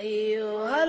أيها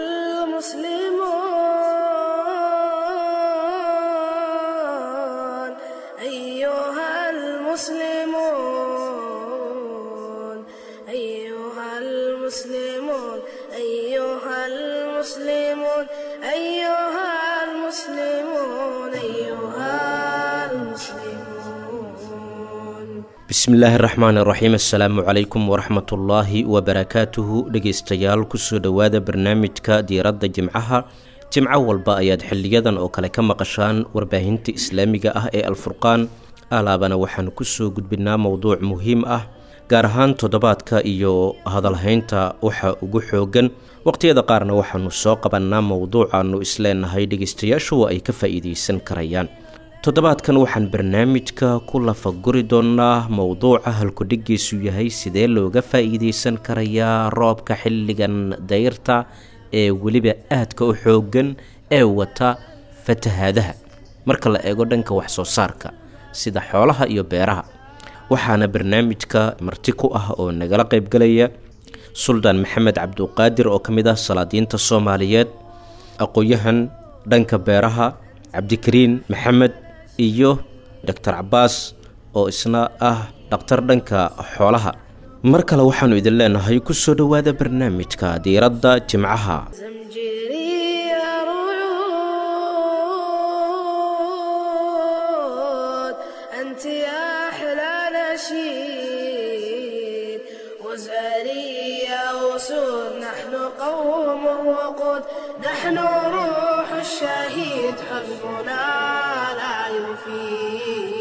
المسلمون أيها المسلمون أيها المسلمون أيها المسلمون أيها المسلمون أيها المسلمون bismillaahi raxmaan iraxiim assalaamu calaykum waraxmatullaahi wabarakaatuhu dhegeystayaal kusoo dhowaada barnaamijka diiradda jimcaha jimco walba ayaad xiliyadan oo kale ka maqashaan warbaahinta islaamiga ah ee alfurqaan alaabana waxaan kusoo gudbinaa mowduuc muhiim ah gaar ahaan toddobaadka iyo hadalhaynta waxa ugu xoogan waqhtiyada qaarna waxaanu soo qabannaa mowduucaanu isleenahay dhegeystayaashu ay ka faa'iideysan karayaan toddobaadkan waxaan barnaamijka ku lafaguri doonaa mowduuca halkudhigiisu yahay sidee looga faa'iideysan karayaa roobka xilligan dayrta ee weliba aadka u xoogan ee wata fatahaadaha marka la eego dhanka waxsoo saarka sida xoolaha iyo beeraha waxaana barnaamijka marti ku ah oo nagala qaybgalaya suldaan maxamed cabduqaadir oo ka mid ah salaadiinta soomaaliyeed aqoon-yahan dhanka beeraha cabdikariin maxamed iyo doctor cabaas oo isna ah dhakhtar dhanka xoolaha mar kale waxaanu idin leenahay kusoo dhowaada barnaamijka diiradda jimcaha زمجري رعود أنت يا أحلى نشيد وزاري يا أسود نحن قوم وقود نحن روح الشهيد حزبنا لا يفيد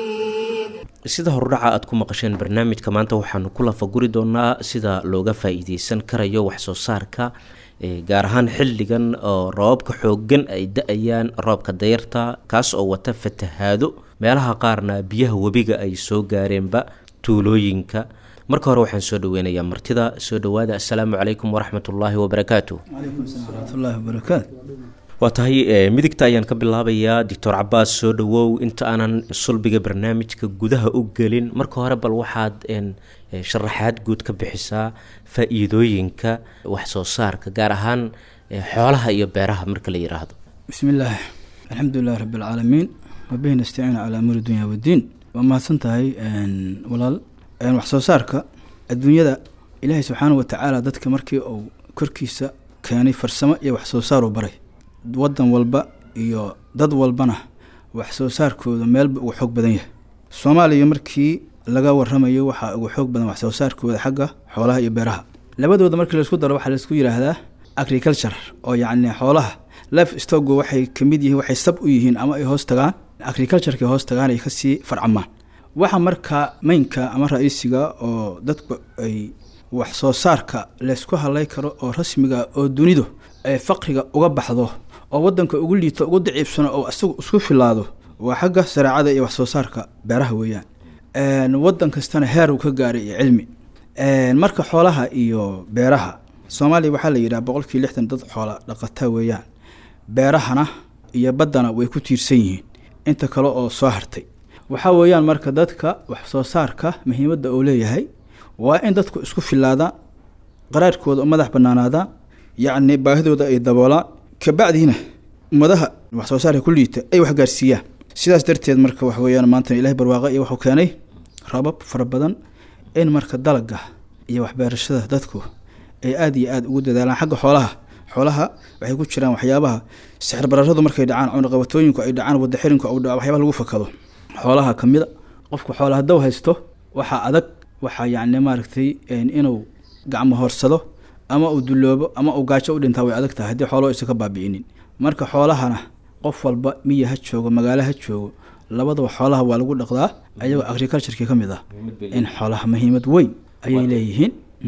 sida horudhaca aad ku maqasheen barnaamijka maanta waxaanu ku lafaguri doonaa sida looga faa-iideysan karayo waxsoo saarka ee gaar ahaan xilligan oo roobabka xoogan ay da-ayaan roobka dayrta kaas oo wata fatahaado meelaha qaarna biyaha webiga ay soo gaareenba tuulooyinka marka hore waxaan soo dhaweynayaa martida soo dhowaada assalaamu calaykum waraxmatullaahi wabarakaatu calaykum salaam waraxmatullaahi wabarakaatu waa tahay e, midigta ayaan ka bilaabayaa doctor cabaas soo dhawow inta aanan sulbiga barnaamijka gudaha u gelin marka hore bal waxaad en, e, sharaxaad guud ka bixisaa faa-iidooyinka waxsoo saarka gaar ahaan e, xoolaha iyo beeraha marka la yiraahdo bismi illaah alxamdu lilahi rabbi alcaalamiin wabihi nastaciinu calaa amuuri dunya waddiin waa mahadsan tahay walaal wax soo saarka adduunyada ilaahay subxaanahu watacaala dadka markii uu korkiisa keenay farsamo iyo wax soo saar uu baray wadan walba iyo dad walbana wax soo saarkooda meelba ugu xoog badan yahay soomaaliya markii laga waramayo waxaa ugu xoog badan wax soo saarkooda xagga xoolaha iyo beeraha labadooda markii laisku daro waxaa laisku yidhaahdaa agriculture oo yacni xoolaha life stogo waxay kamid yihiin waxay sab u yihiin ama ay hoos tagaan agricultureka hoos tagaan ay kasii farcamaan waxa markaa maynka ama ra-iisiga oo dadku ay wax soo saarka laysku hadlay karo oo rasmiga oo dunidu ay faqriga uga baxdo oo wadanka ugu liito ugu daciibsano oo isagu isku filaado waa xagga sareecada iyo wax soo saarka beeraha weeyaan wadan kastana heer uu ka gaaray iyo cilmi marka xoolaha iyo beeraha soomaaliya waxaa la yidhaha boqolkii lixdan dad xoola dhaqata weeyaan beerahana iyo baddana way ku tiirsan yihiin inta kale oo soo hartay waxaa weeyaan marka dadka wax soo saarka muhiimadda uu leeyahay waa in dadku isku filaadaan qaraarhkooda u madax banaanaadaan yacni baahidooda ay daboolaan kabacdiina ummadaha wax soo saarka ku liita ay wax gaarsiiyaan sidaas darteed marka wax weeyaan maanta ilahay barwaaqa iyo wuxuu keenay rabab fara badan in marka dalaga iyo waxbeerashada dadku ay aada iyo aada ugu dadaalaan xagga xoolaha xoolaha waxay ku jiraan waxyaabaha sixir bararadu markay dhacaan cunaqabatooyinku ay dhacaan wada xirinku u dhaco waxyaabaha lagu fakado xoolaha ka mida qofku xoola hadduu haysto waxaa adag waxaa yacni maaragtay inuu gacmo horsado ama uu duloobo ama uu gaajo u dhintaa way adag tahay haddii xoolo isa ka baabi'inin marka xoolahana qof walba miya ha joogo magaalo ha joogo labadaba xoolaha waa lagu dhaqdaa ayagoo agricultureki ka mid ah in xoolaha muhiimad weyn ayay leeyihiin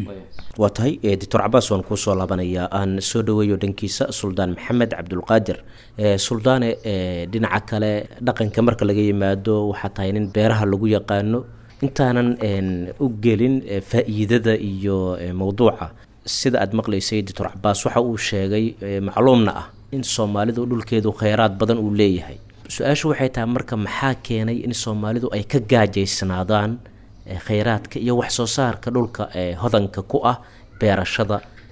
waa tahay e, doctor cabaas waan kuusoo laabanayaa aan soo dhaweeyo dhankiisa suldaan maxamed cabdulqaadir e, suldaane e, dhinaca kale dhaqanka marka laga yimaado waxaa tahay nin beeraha lagu yaqaano intaanan u gelin faa-iidada iyo mowduuca sida aad maqlaysay doctor cabaas waxa uu sheegay macluumna ah in soomaalidu dhulkeedu kheyraad badan uu leeyahay su-aashu waxay tahay marka maxaa keenay in soomaalidu ay ka gaajaysnaadaan kheyraadka iyo wax soo saarka dhulka hodanka ku ah beerashada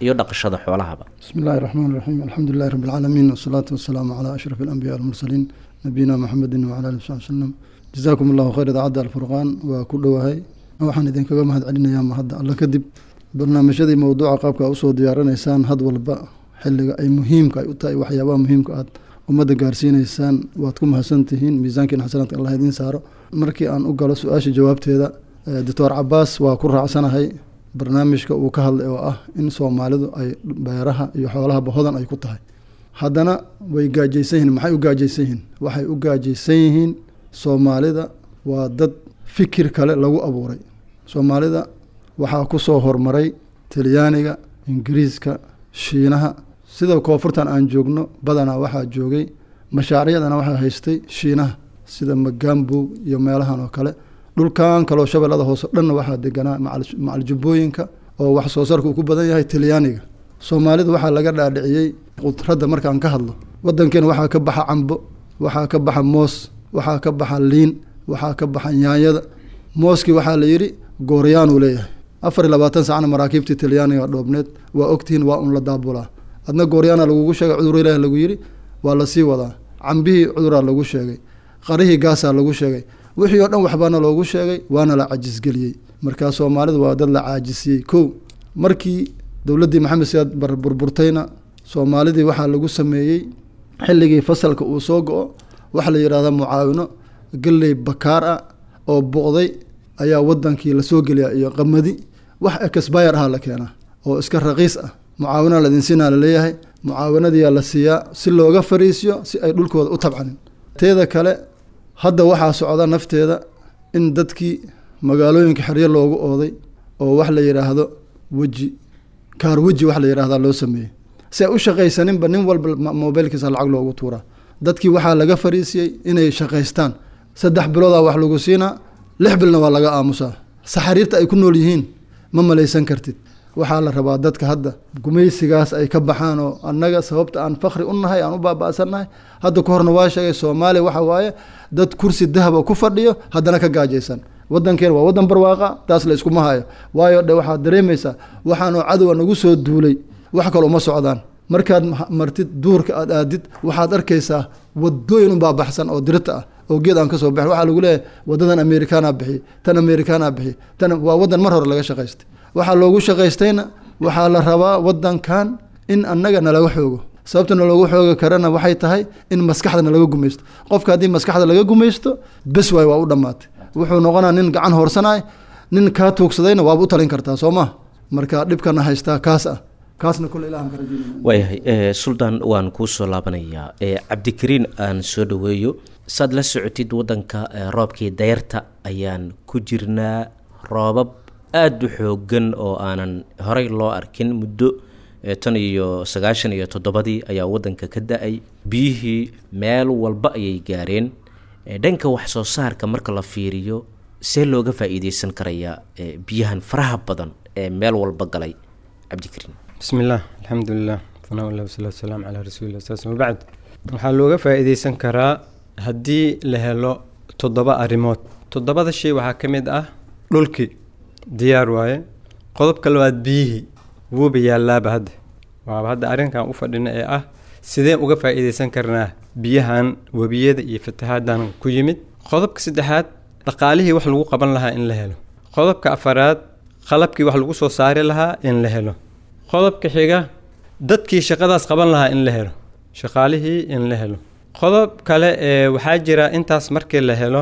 iyo dhaqashada xoolahaba بسم الله الرحمن الرحيم الحمد لله رب العالمين والصلاة والسلام على أشرف الأنبياء والمرسلين نبينا محمد وعلى آله وصحبه وسلم جزاكم الله خير إذاعة الفرقان وكل وهي waxaan idinkaga mahad celinayaa mahadda alla kadib barnaamijyadii mowduuca qaabka usoo diyaarinaysaan had walba xilliga ay muhiimka ay u tahay waxyaabaha muhiimka aad ummadda gaarsiinaysaan waad ku mahadsantihiin miisaankiina xasanaadka allah idiin saaro markii aan u galo su-aasha jawaabteeda doctor cabaas waa ku raacsanahay barnaamijka uu ka hadlay oo ah in soomaalidu ay beeraha iyo xoolahaba hodan ay ku tahay haddana way gaajaysan yihiin maxay u gaajaysan yihiin waxay u gaajaysan yihiin soomaalida waa dad fikir kale lagu abuuray soomaalida waxaa ku soo hormaray talyaaniga ingiriiska shiinaha sida koonfurtan aan joogno badanaa waxaa joogay mashaariicdana waxaa haystay shiinaha sida magambow iyo meelahan oo kale dhulkan kaloo shabeellada hoose dhanna waxaa deganaa macaljubooyinka oo wax soo saarka uu ku badan yahay talyaaniga soomaalida waxaa laga dhaadhiciyey qudradda markaan ka hadlo waddankeena waxaa ka baxa cambo waxaa ka baxa moos waxaa ka baxa liin waxaa ka baxa yaanyada mooskii waxaa la yidhi gooryaanuu leeyahay afar iyo labaatan sacna maraakiibtii talyaaniga dhoobneed waa ogtihiin waa un la daabulaa adna gooryaana lagugu sheegay cudur ilaah lagu yidhi waa lasii wadaa cambihii cuduraa lagu sheegay qarihii gaasaa lagu sheegay wixii oo dhan waxbaana loogu sheegay waana la cajisgeliyey markaa soomaalidu waa dad la caajisiyey kow markii dowladdii maxamed siyaad bar burburtayna soomaalidii waxaa lagu sameeyey xilligii fasalka uu soo go-o waxaa la yidhahdaa mucaawino galley bakaar ah oo boqday ayaa wadankii lasoo geliya iyo qamadi wax ekasbayar aha la keenaa oo iska raqiis ah mucaawina ladinsiinaa laleeyahay mucaawinadiyaa la siiyaa si looga fariisiyo si ay dhulkooda u tabcanin teeda kale hadda waxaa socda nafteeda in dadkii magaalooyinka xeryo loogu ooday oo wax la yidhaahdo weji kaar weji wax la yidhahdaa loo sameeyey si ay u shaqaysaninba nin walba mobilkiisa lacag loogu tuuraa dadkii waxaa laga fariisiyey inay shaqaystaan saddex biloodaa wax lagu siinaa lix bilna waa laga aamusaa saxariirta ay ku nool yihiin ma malaysan kartid waxaa la rabaa dadka hadda gumaysigaas ay ka baxaan oo annaga sababta aan fakri u nahay aan u baaba'sannahay hadda ka horna waa sheegay soomaaliya waxa waaye dad kursi dahaba ku fadhiyo haddana ka gaajaysan waddankeena waa waddan barwaaqa taas la iskuma hayo waayo dhe waxaad dareemaysaa waxaanoo cadowa nagu soo duulay wax kale uma socdaan markaad martid duurka aad aadid waxaad arkaysaa wadooyin unbaa baxsan oo dirita ah oo geed aan kasoo baxin waxaa lagu leeyahay wadadan amerikaana bixiy tan amerikaana bixiy tan waa waddan mar hore laga shaqaystay waxaa loogu shaqaystayna waxaa la rabaa waddankan in annaga nalaga xoogo sababta naloogu xoogi karana waxay tahay in maskaxda nalaga gumaysto qofka haddii maskaxda laga gumaysto bes waay waa u dhammaatay wuxuu noqonaa nin gacan hoorsanay nin kaa tuugsadayna waaba u talin kartaa soo ma marka dhibkana haystaa kaas ah kaasna kule ilahan ka rajeynaya waayahay suldaan waan kuu soo laabanayaa cabdikariin aan soo dhaweeyo saad la socotid waddanka roobkii dayarta ayaan ku jirnaa roobab aada u xoogan oo aanan horey loo arkin muddo tan iyo sagaashan iyo toddobadii ayaa waddanka ka da-ay biyihii meel walba ayay gaareen dhanka wax soo saarka marka la fiiriyo see looga faa-iideysan karayaa biyahan faraha badan ee meel walba galay cabdikariin bismi illaah alxamdulilah fanaa lah wasalaatu wasalaamu calaa rasuulillah saas wabacd waxaa looga faa-iideysan karaa haddii la helo toddoba arrimood toddobada shay waxaa ka mid ah dhulkii diyaar waaye qodobka labaad biyihii wuuba yaallaaba hadda waaba hadda arrinkan u fadhina ee ah sideen uga faa-iideysan karnaa biyahan webiyada iyo fatahaaddan ku yimid qodobka saddexaad dhaqaalihii wax lagu qaban lahaa in la helo qodobka afaraad qalabkii wax lagu soo saari lahaa in la helo qodobka xiga dadkii shaqadaas qaban lahaa in la helo shaqaalihii in la helo qodob kale ee waxaa jira intaas markii la helo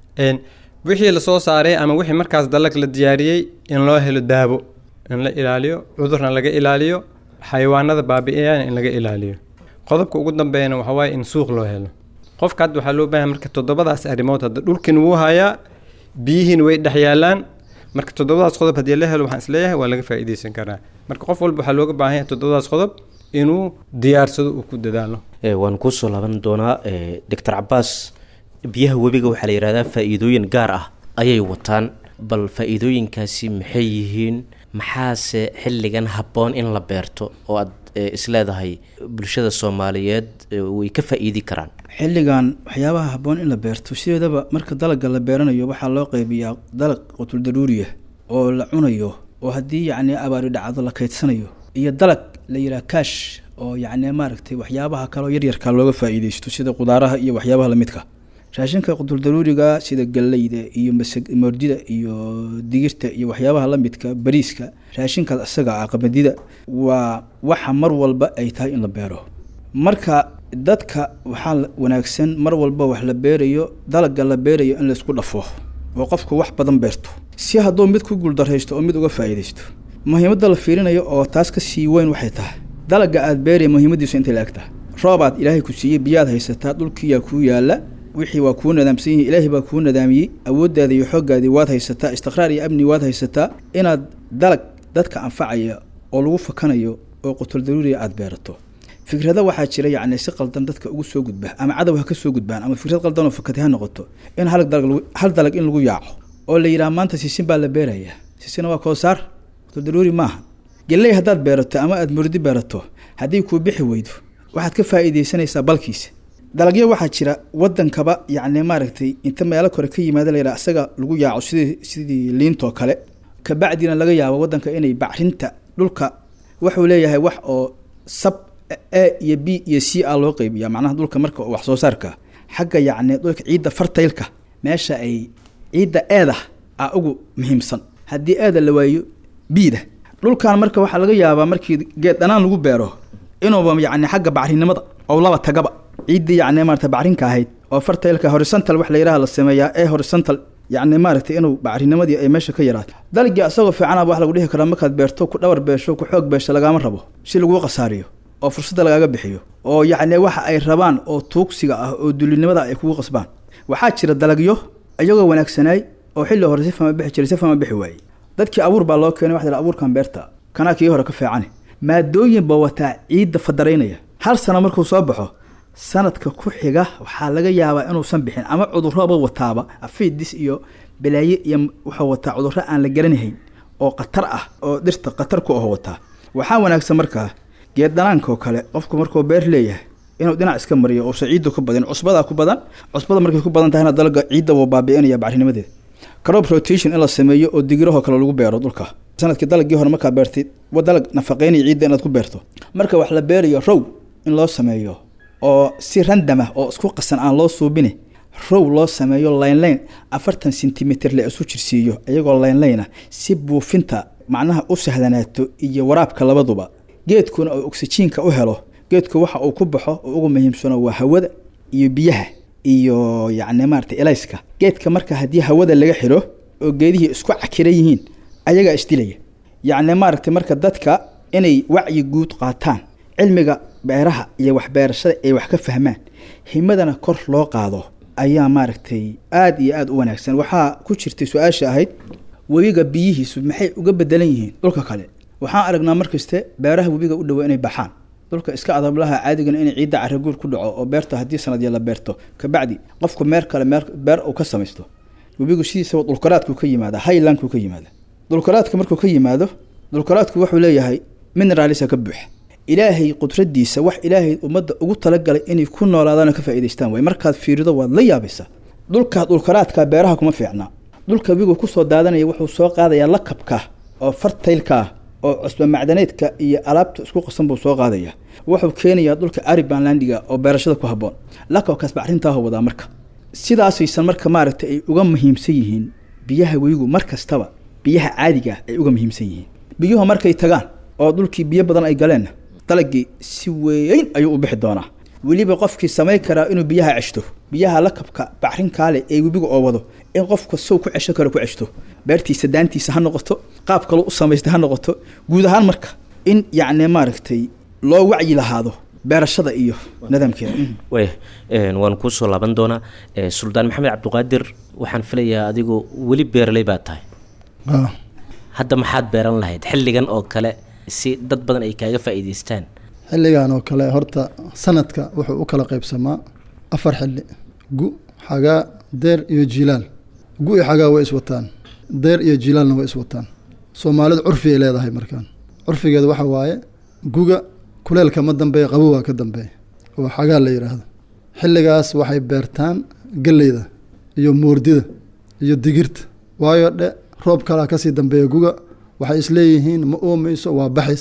wixii lasoo saaray ama wixii markaas dalag la diyaariyey in loo helo daabo in la ilaaliyo cudurna laga ilaaliyo xayawaanada baabi-iyana in laga ilaaliyo qodobka ugu dambeeyana waxaa waaye in suuq loo helo qofka hadda waxaa loo baahaya marka toddobadaas arrimood hadda dhulkin wuu hayaa biyihiin way dhex yaalaan marka toddobadaas qodob haddii la helo waxaan isleeyahay waa laga faa-iideysan karaa marka qof walba waxaa looga baahan yahay toddobadaas qodob inuu diyaarsado uu ku dadaalo waan kuusoo laaban doonaa doctor cabaas biyaha webiga waxaa la yidhahdaa faa-iidooyin gaar ah ayay wataan bal faa-iidooyinkaasi maxay yihiin maxaase xilligan habboon in la beerto oo aad isleedahay bulshada soomaaliyeed way ka faa-iidi karaan xilligan waxyaabaha habboon in la beerto sideedaba marka dalagga la beeranayo waxaa loo qeybiyaa dalag qutul daruuriya oo la cunayo oo haddii yacni abaari dhacdo la kaydsanayo iyo dalag la yidhaha kaash oo yacni maaragtay waxyaabaha kaleo yaryarka looga faa'iideysto sida qudaaraha iyo waxyaabaha lamidka raashinka quduldaruuriga sida galleyda iyo masag moordida iyo digirta iyo waxyaabaha lamidka bariiska raashinkaas isaga ah qamadida waa waxa mar walba ay tahay in la beero marka dadka waxaa wanaagsan mar walba wax la beerayo dalaga la beerayo in laysku dhafo oo qofku wax badan beerto si hadduu mid ku guuldaraysto oo mid uga faa'iidaysto muhiimadda la fiirinayo oo taas ka sii weyn waxay tahay dalaga aad beeraya muhiimadiisu intay la eg tahay roobaad ilaahay ku siiyey biyaad haysataa dhulkiyaa kuu yaalla wixii waa kuu nadaamsan yihin ilaahay baa kuu nadaamiyey awooddaada iyo xooggaadii waad haysataa istiqraar iyo amni waad haysataa inaad dalag dadka anfacaya oo lagu fakanayo oo qutul daruuriya aada beerato fikrada waxaa jira yacni si qaldan dadka ugu soo gudba ama cadow ha ka soo gudbaan ama fikrad qaldan oo fakatay ha noqoto in hal dalag lagu hal dalag in lagu yaaco oo la yidhaha maanta sisin baa la beerayaa sisina waa koosaar qutul daruuri maaha geley haddaad beerato ama aada murdi beerato haddii kuu bixi weydo waxaad ka faa'iidaysanaysaa balkiisa dalagyo waxaa jira wadankaba yacni maaragtay inta meelo kore ka yimaada la yidhaha isaga lagu yaaco sidii sidii liintoo kale kabacdina laga yaabo wadanka inay bacrinta dhulka wuxuu leeyahay wax oo sab a iyo b iyo c a loo qeybiya macnaha dhulka marka wax soo saarka xagga yacni dhulka ciidda fartaylka meesha ay ciidda eeda a ugu muhiimsan haddii eeda la waayo biida dhulkan marka waxaa laga yaabaa markii geed dhanaan lagu beero inuuba yacni xagga bacrinimada oo laba tagaba ciiddii yacni maarata bacrinka ahayd oo fartaylka horizontal wax la yidhaha la sameeyaa ee horizontal yacni maaragtay inuu bacrinimadii ay meesha ka yaraato dalagii asagoo fiicanaba wax lagu dhihi karaa markaad beerto ku dhawar beesho ku xoog beesho lagaama rabo si laguu khasaariyo oo fursadda lagaaga bixiyo oo yacni waxa ay rabaan oo tuugsiga ah oo dulinimada ay kugu qasbaan waxaa jira dalagyo iyagoo wanaagsanaay oo xilli hore si fama bixi jiray si fama bixi waayey dadkii abuur baa loo keenay waxa la abuurkan beerta kanaa kii hore ka fiicane maadooyin baa wataa ciidda fadaraynaya hal sano markuu soo baxo sanadka ku xiga waxaa laga yaabaa inuusan bixin ama cudurroba wataaba afiidis iyo balaaye iyo wuxuu wataa cudurro aan la garanahayn oo khatar ah oo dhirta khatar ku aho wataa waxaa wanaagsan markaa geed dhanaanka oo kale qofku markuu beer leeyahay inuu dhinac iska mariyo uusa ciidda ku badan cusbadaa ku badan cusbada markay ku badan tahayna dalaga ciidda wuu baabi'inaya bacrinimadeeda crop rotation in la sameeyo oo digirahoo kale lagu beero dhulka sanadkii dalagii hore markaa beertid wa dalag nafaqeynaya ciidda inaad ku beerto marka wax la beerayo row in loo sameeyo oo si randam ah oo isku qasan aan loo suubine row loo sameeyo lineline afartan centimeter la isu jirsiiyo iyagoo lineline ah si buufinta macnaha u sahlanaato iyo waraabka labaduba geedkuna oo oksijiinka u helo geedku waxa uu ku baxo oo ugu muhiimsano waa hawada iyo biyaha iyo yacni maarata elayska geedka marka haddii hawada laga xiro oo geedihii isku cakira yihiin ayagaa isdilaya yacni maaragtay marka dadka inay wacyi guud qaataan cilmiga beeraha iyo waxbeerashada ay wax ka fahmaan himadana kor loo qaado ayaa maaragtay aada iyo aada u wanaagsan waxaa ku jirtay su-aasha ahayd webiga biyihiisu maxay uga bedelan yihiin dhulka kale waxaan aragnaa markaste beeraha webiga u dhowa inay baxaan dhulka iska adablaha caadigana inay ciidda caraguur ku dhaco oo beerta haddii sanadya la beerto kabacdi qofku meer kale meer beer uu ka samaysto webigu sidiisaba dhulkaraadku ka yimaada highlandku ka yimaada dhulkaraadka markuu ka yimaado dhulkaraadku wuxuu leeyahay mineraalisa ka buuxa ilaahay qudradiisa wax ilaahay ummadda ugu talagalay inay ku noolaadaan oo ka faa'idaystaan waay markaad fiirido waad la yaabaysaa dhulka dhulkaraadka beeraha kuma fiicnaa dhulka webigu kusoo daadanaya wuxuu soo qaadayaa lakabka oo fartaylka ah oo cusba macdaneedka iyo alaabta isku qasan buu soo qaadaya wuxuu keenayaa dhulka aribanlandiga oo beerashada ku habboon lakabkaas bacrintaah wadaa marka sidaasaysan marka maaragtay ay uga muhiimsan yihiin biyaha webigu mar kastaba biyaha caadiga ay uga muhiimsan yihiin biyuhu markay tagaan oo dhulkii biyo badan ay galeenna dalagii si weyn ayuu u bixi doonaa weliba qofkii samayn karaa inuu biyaha ceshto biyaha lakabka bacrinkaale ee webiga oo wado in qofka sow ku cesho karo ku ceshto beertiisa daantiisa ha noqoto qaab kaloo u samaystay ha noqoto guud ahaan marka in yacni maaragtay loo wacyi lahaado beerashada iyo nidaamkeeda way waan kuusoo laaban doonaa suldaan maxamed cabdiqaadir waxaan filayaa adigu weli beeraley baa tahay hadda maxaad beeran lahayd xilligan oo kale si dad badan ay kaaga faa'iidaystaan xilligan oo kale horta sanadka wuxuu u kala qaybsamaa afar xilli gu xagaa deer iyo jiilaal gu iyo xagaa way iswataan deer iyo jiilaalna way iswataan soomaalidu curfi ay leedahay markaan curfigeeda waxa waaye guga kuleelka ma dambeeya qabowaa ka dambeeya oo xagaa la yidhaahdo xilligaas waxay beertaan galleyda iyo moordida iyo digirta waayo dhe roob kalaa kasii dambeeya guga waxay isleeyihiin ma oomayso waa baxaysaa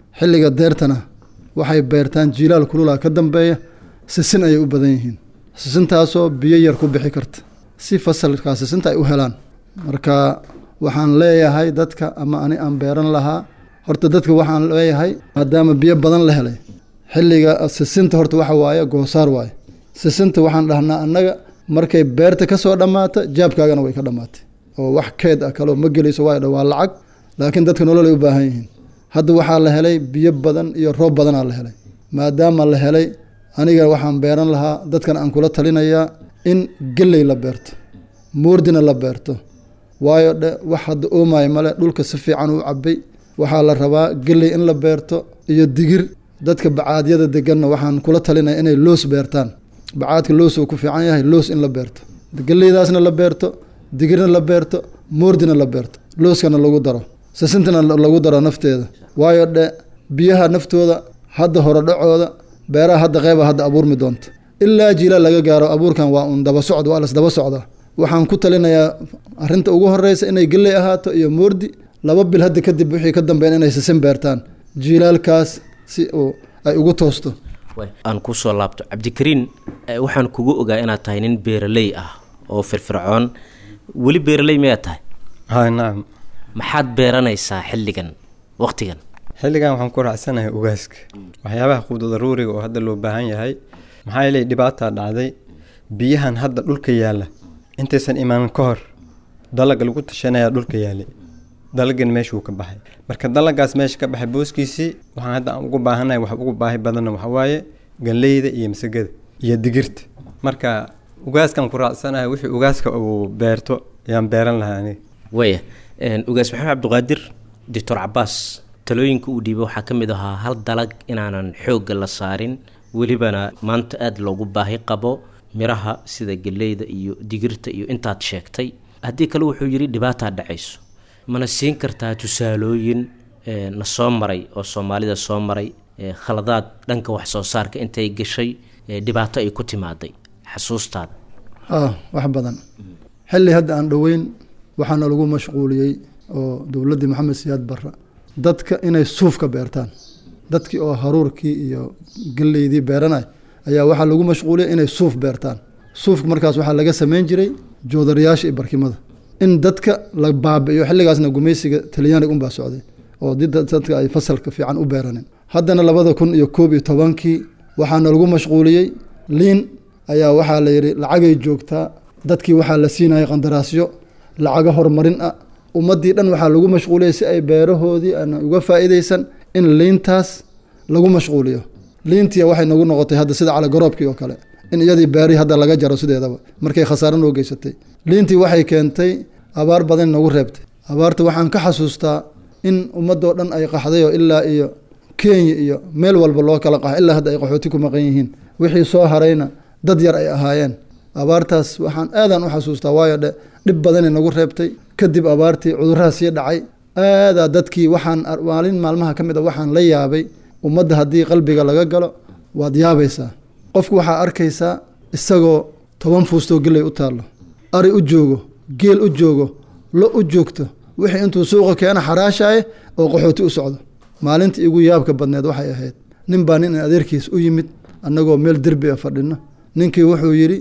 xilliga deertana waxay beertaan jiilaal kulula ka dambeeya sisin ayay u badan yihiin sisintaasoo biyo yar ku bixi karta si fasalkaa sisinta ay u helaan marka waxaan leeyahay dadka ama ani aan beeran lahaa horta dadka waxaan leeyahay maadaama biyo badan la helay xilliga sisinta horta waxa waaye goosaar waaye sisinta waxaan dhahnaa annaga markay beerta ka soo dhammaato jaabkaagana way ka dhammaatay oo wax keed ah kaloo ma gelayso waayo dha waa lacag laakiin dadka nolol ay u baahan yihiin hadda waxaa la helay biyo badan iyo roob badanaa la helay maadaama la helay aniga waxaan beeran lahaa dadkan aan kula talinayaa in gelley la beerto moordina la beerto waayo dhe wax hadda oomayo male dhulka si fiican u cabay waxaa la rabaa gelley in la beerto iyo digir dadka bacaadyada deganna waxaan kula talinaya inay loos beertaan bacaadka loos uu ku fiican yahay loos in la beerto gelleydaasna la beerto digirna la beerto moordina la beerto looskana lagu daro sisintana lagu daro nafteeda waayo dhe biyaha naftooda hadda horodhacooda beeraha hadda qeyba hadda abuurmi doonta ilaa jiila laga gaaro abuurkan waa un daba socd waa las daba socdaa waxaan ku talinayaa arinta ugu horeysa inay gelley ahaato iyo moordi laba bil hadda kadib wixii ka dambeyn inay sisin beertaan jiilaalkaas si uu ay ugu toosto aan kusoo laabto cabdikariin waxaan kugu ogaa inaad tahay nin beeraley ah oo firfircoon weli beeraley miyaad tahay hay nacam maxaad beeranaysaa xilligan waqtigan xilligan waxaan ku raacsanahay ugaaska waxyaabaha quuda daruuriga oo hadda loo baahan yahay maxaa yeelay dhibaataa dhacday biyahan hadda dhulka yaalla intaysan imaanin ka hor dalaga lagu tashanayaa dhulka yaalay dalagan meeshuu ka baxay marka dalagaas meesha ka baxay booskiisii waxaan hadda aan ugu baahanahay wax ugu baahi badanna waxaa waaye galleyda iyo masagada iyo digirta marka ugaaskan ku raacsanahay wixii ugaaska uu beerto ayaan beeran lahaa aniga waya ugaas maxamed cabdiqaadir doctor cabaas talooyinka uu dhiibay waxaa ka mid ahaa hal dalag inaanan xoogga la saarin welibana maanta aada loogu baahi qabo miraha sida galleyda iyo digirta iyo intaad sheegtay haddii kale wuxuu yidhi dhibaataa dhacayso mana siin kartaa tusaalooyin na soo maray oo soomaalida soo maray khaladaad dhanka wax soo saarka intay gashay dhibaato ay ku timaaday xasuustaada ah wax badan xilli hadda aan dhoweyn waxaana lagu mashquuliyey oo dowladdii maxamed siyaad barra dadka inay suufka beertaan dadkii oo haruurkii iyo galleydii beeranay ayaa waxaa lagu mashquuliyay inay suuf beertaan suufka markaas waxaa laga sameyn jiray joodarayaasha iyo barkimada in dadka la baabi'iyo xilligaasna gumaysiga talyaaniga unbaa socday oo dadka ay fasalka fiican u beeranin haddana labada kun iyo koob iyo tobankii waxaana lagu mashquuliyey liin ayaa waxaa la yidhi lacagay joogtaa dadkii waxaa la siinayay qandaraasyo lacago horumarin ah ummaddii dhan waxaa lagu mashquuliyey si ay beerahoodii aan uga faa'iidaysan in liintaas lagu mashquuliyo liintii waxay nagu noqotay hadda sida calagoroobkii oo kale in iyadii beerii hadda laga jaro sideedaba markay khasaaro noo geysatay liintii waxay keentay abaar badan nagu reebtay abaarta waxaan ka xasuustaa in ummadoo dhan ay qaxday oo ilaa iyo kenya iyo meel walba loo kala qaxay ilaa hadda ay qaxooti ku maqan yihiin wixii soo harayna dad yar ay ahaayeen abaartaas waxaan aadan u xasuustaa waayo dhe dhib badanay nagu reebtay kadib abaartii cudurraha sii dhacay aadaa dadkii waxaan maalin maalmaha ka mid a waxaan la yaabay ummadda haddii qalbiga laga galo waad yaabaysaa qofku waxaa arkaysaa isagoo toban fuustoo geley u taallo ari u joogo geel u joogo lo u joogto wixii intuu suuqa keena xaraashaaye oo qaxooti u socdo maalintii igu yaabka badneed waxay ahayd nin baa nin adeerkiis u yimid annagoo meel derbi a fadhino ninkii wuxuu yidhi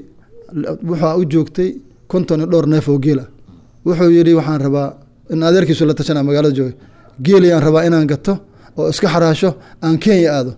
waxaa u joogtay konton iyo dhowr neef oo geel ah wuxuu yidhi waxaan rabaa in adeerkiisu la tashanaa magaalada jooga geeliyaan rabaa inaan gato oo iska xaraasho aan kenya aado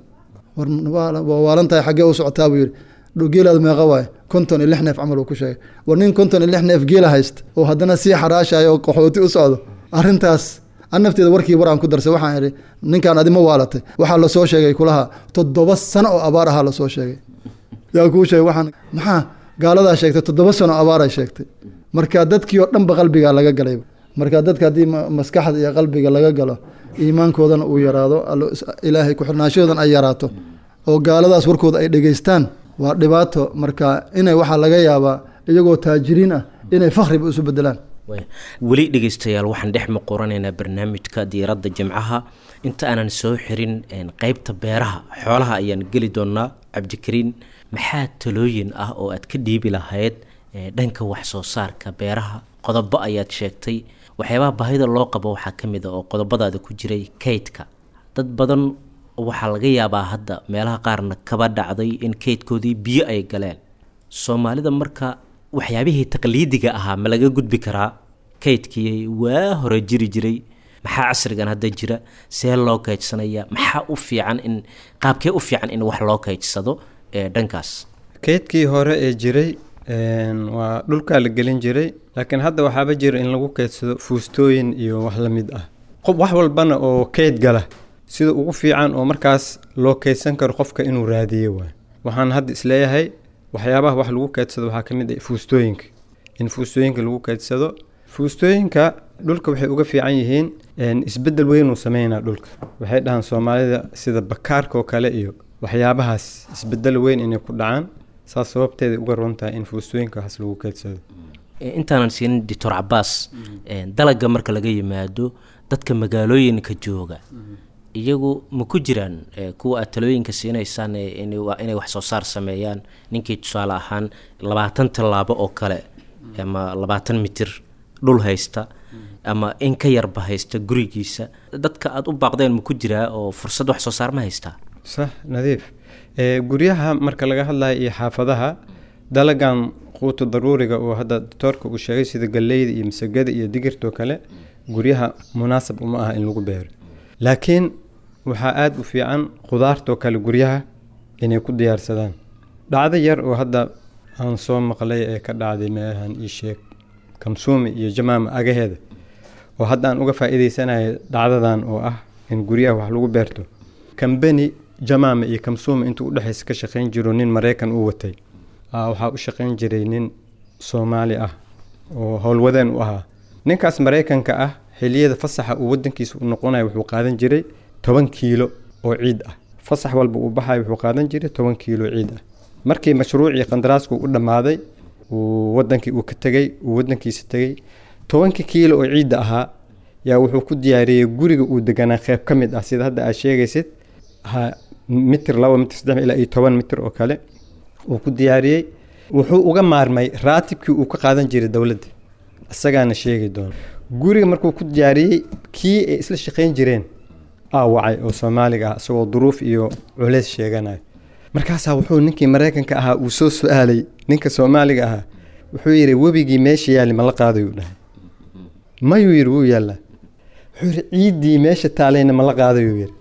waa waalan tahay xaggee u socotaa buu yidhi geelaada meeqa waaye konton iyo lix neef camal uu ku sheegay war nin konton iyo lix neef geela haysta oo haddana sii xaraashayo oo qaxooti u socdo arrintaas an nafteeda warkii war aan ku darsay waxaan idhi ninkaan adi ma waalatay waxaa lasoo sheegay kulaha toddoba sano oo abaar ahaa lasoo sheegay yaa kuu sheegay waxaan maxaa gaaladaa sheegtay toddoba sano abaar ay sheegtay marka dadkii oo dhanba qalbigaa laga galayba marka dadka haddii maskaxda iyo qalbiga laga galo iimaankoodana uu yaraado ilaahay ku-xirnaashahoodan ay yaraato oo gaaladaas warkooda ay dhegeystaan waa dhibaato marka inay waxaa laga yaabaa iyagoo taajiriin ah inay fakhriba isu bedelaan weli dhegeystayaal waxaan dhex maqoranaynaa barnaamijka diiradda jimcaha inta aanan soo xirin qeybta beeraha xoolaha ayaan geli doonaa cabdikariin maxaa talooyin ah oo aad ka dhiibi lahayd dhanka wax soo saarka beeraha qodobo ayaad sheegtay waxyaabaha baahida loo qabo waxaa ka mid a oo qodobadaada ku jiray kaydka dad badan waxaa laga yaabaa hadda meelaha qaarna kaba dhacday in keydkoodii biyo ay galeen soomaalida marka waxyaabihii taqliidiga ahaa ma laga gudbi karaa keydkii waa hore jiri jiray maxaa casrigan hadda jira see loo keydsanaya maxaa u fiican in qaabkee u fiican in wax loo keydsado ee dhankaas keydkii hore ee jiray een, waa dhulkaa la gelin jiray laakiin hadda waxaaba jira in lagu keydsado fuustooyin iyo wax la mid ah qof wax walbana oo keyd gala sida ugu fiican oo markaas loo keydsan karo qofka inuu raadiye waay waxaan hadda isleeyahay waxyaabaha wax lagu keydsado waxaa ka mid ah fuustooyinka in fuustooyinka lagu keydsado fuustooyinka dhulka waxay uga fiican yihiin een, isbeddel weynuu sameynaa dhulka waxay dhahaan soomaalida sida bakaarka oo kale iyo waxyaabahaas isbeddel weyn inay ku dhacaan saas sababteeda uga ron tahay in fuustooyinka waxaas lagu keydsado Eh, intaanan siinin doctor cabaas eh, dalaga marka laga yimaado dadka magaalooyinka jooga iyagu ma ku jiraan eh, kuwa aad talooyinka siinaysaan eh, inay wa- inay wax soo saar sameeyaan ninkii tusaale ahaan labaatan tallaabo oo kale ama labaatan mitir dhul haysta ama in ka yarba haysta gurigiisa dadka aada u baaqdeen ma ku jiraa oo fursad wax soo saar ma haystaa sax nadiif ee guryaha marka laga hadlayo iyo xaafadaha dalagan quuta daruuriga oo hadda doctoorka uu sheegay sida galleyda iyo masagada iyo digirta oo kale guryaha munaasab uma aha in lagu beero laakiin waxaa aada u fiican khudaartoo kale guryaha inay ku diyaarsadaan dhacdo yar oo hadda aan soo maqlay ee ka dhacday meelahan ii sheeg kamsuumi iyo jamaama agaheeda oo hadda aan uga faa'iidaysanayo dhacdadan oo ah in guryaha wax lagu beerto kambeni jamaama iyo kamsuuma intuu udhexaysa ka shaqayn jiro nin maraykan uu watay aa waxaa u shaqayn jiray nin soomaali ah oo howlwadeen u ahaa ninkaas maraykanka ah xiliyada fasaxa uu wadankiisa u noqonayo wuxuu qaadan jiray toban kiilo oo ciid ah fasax walba uu baxayo wuxuu qaadan jiray toban kiilo ciid ah markii mashruucii qandaraasku u dhammaaday uu wadankii uu ka tegey uu wadankiisa tegey tobankii kiilo oo ciidda ahaa yaa wuxuu ku diyaariyey guriga uu deganaa qeyb ka mid ah sida hadda aad sheegaysid ha mitir laba mitir saddex ilaa iyo toban mitir oo kale uu ku diyaariyey wuxuu uga maarmay raatibkii uu ka qaadan jiray dowladda isagaana sheegi doona guriga markuu ku diyaariyey kii ay isla shaqayn jireen aa wacay oo soomaaliga ah isagoo duruuf iyo culeys sheeganayo markaasaa wuxuu ninkii maraykanka ahaa uu soo su-aalay ninka soomaaliga ahaa wuxuu yidhi webigii meesha yaali ma la qaadayuu dhahay mayuu yidhi wuu yaallaa wuxuu yidhi ciiddii meesha taalayna ma la qaadayuu yidhi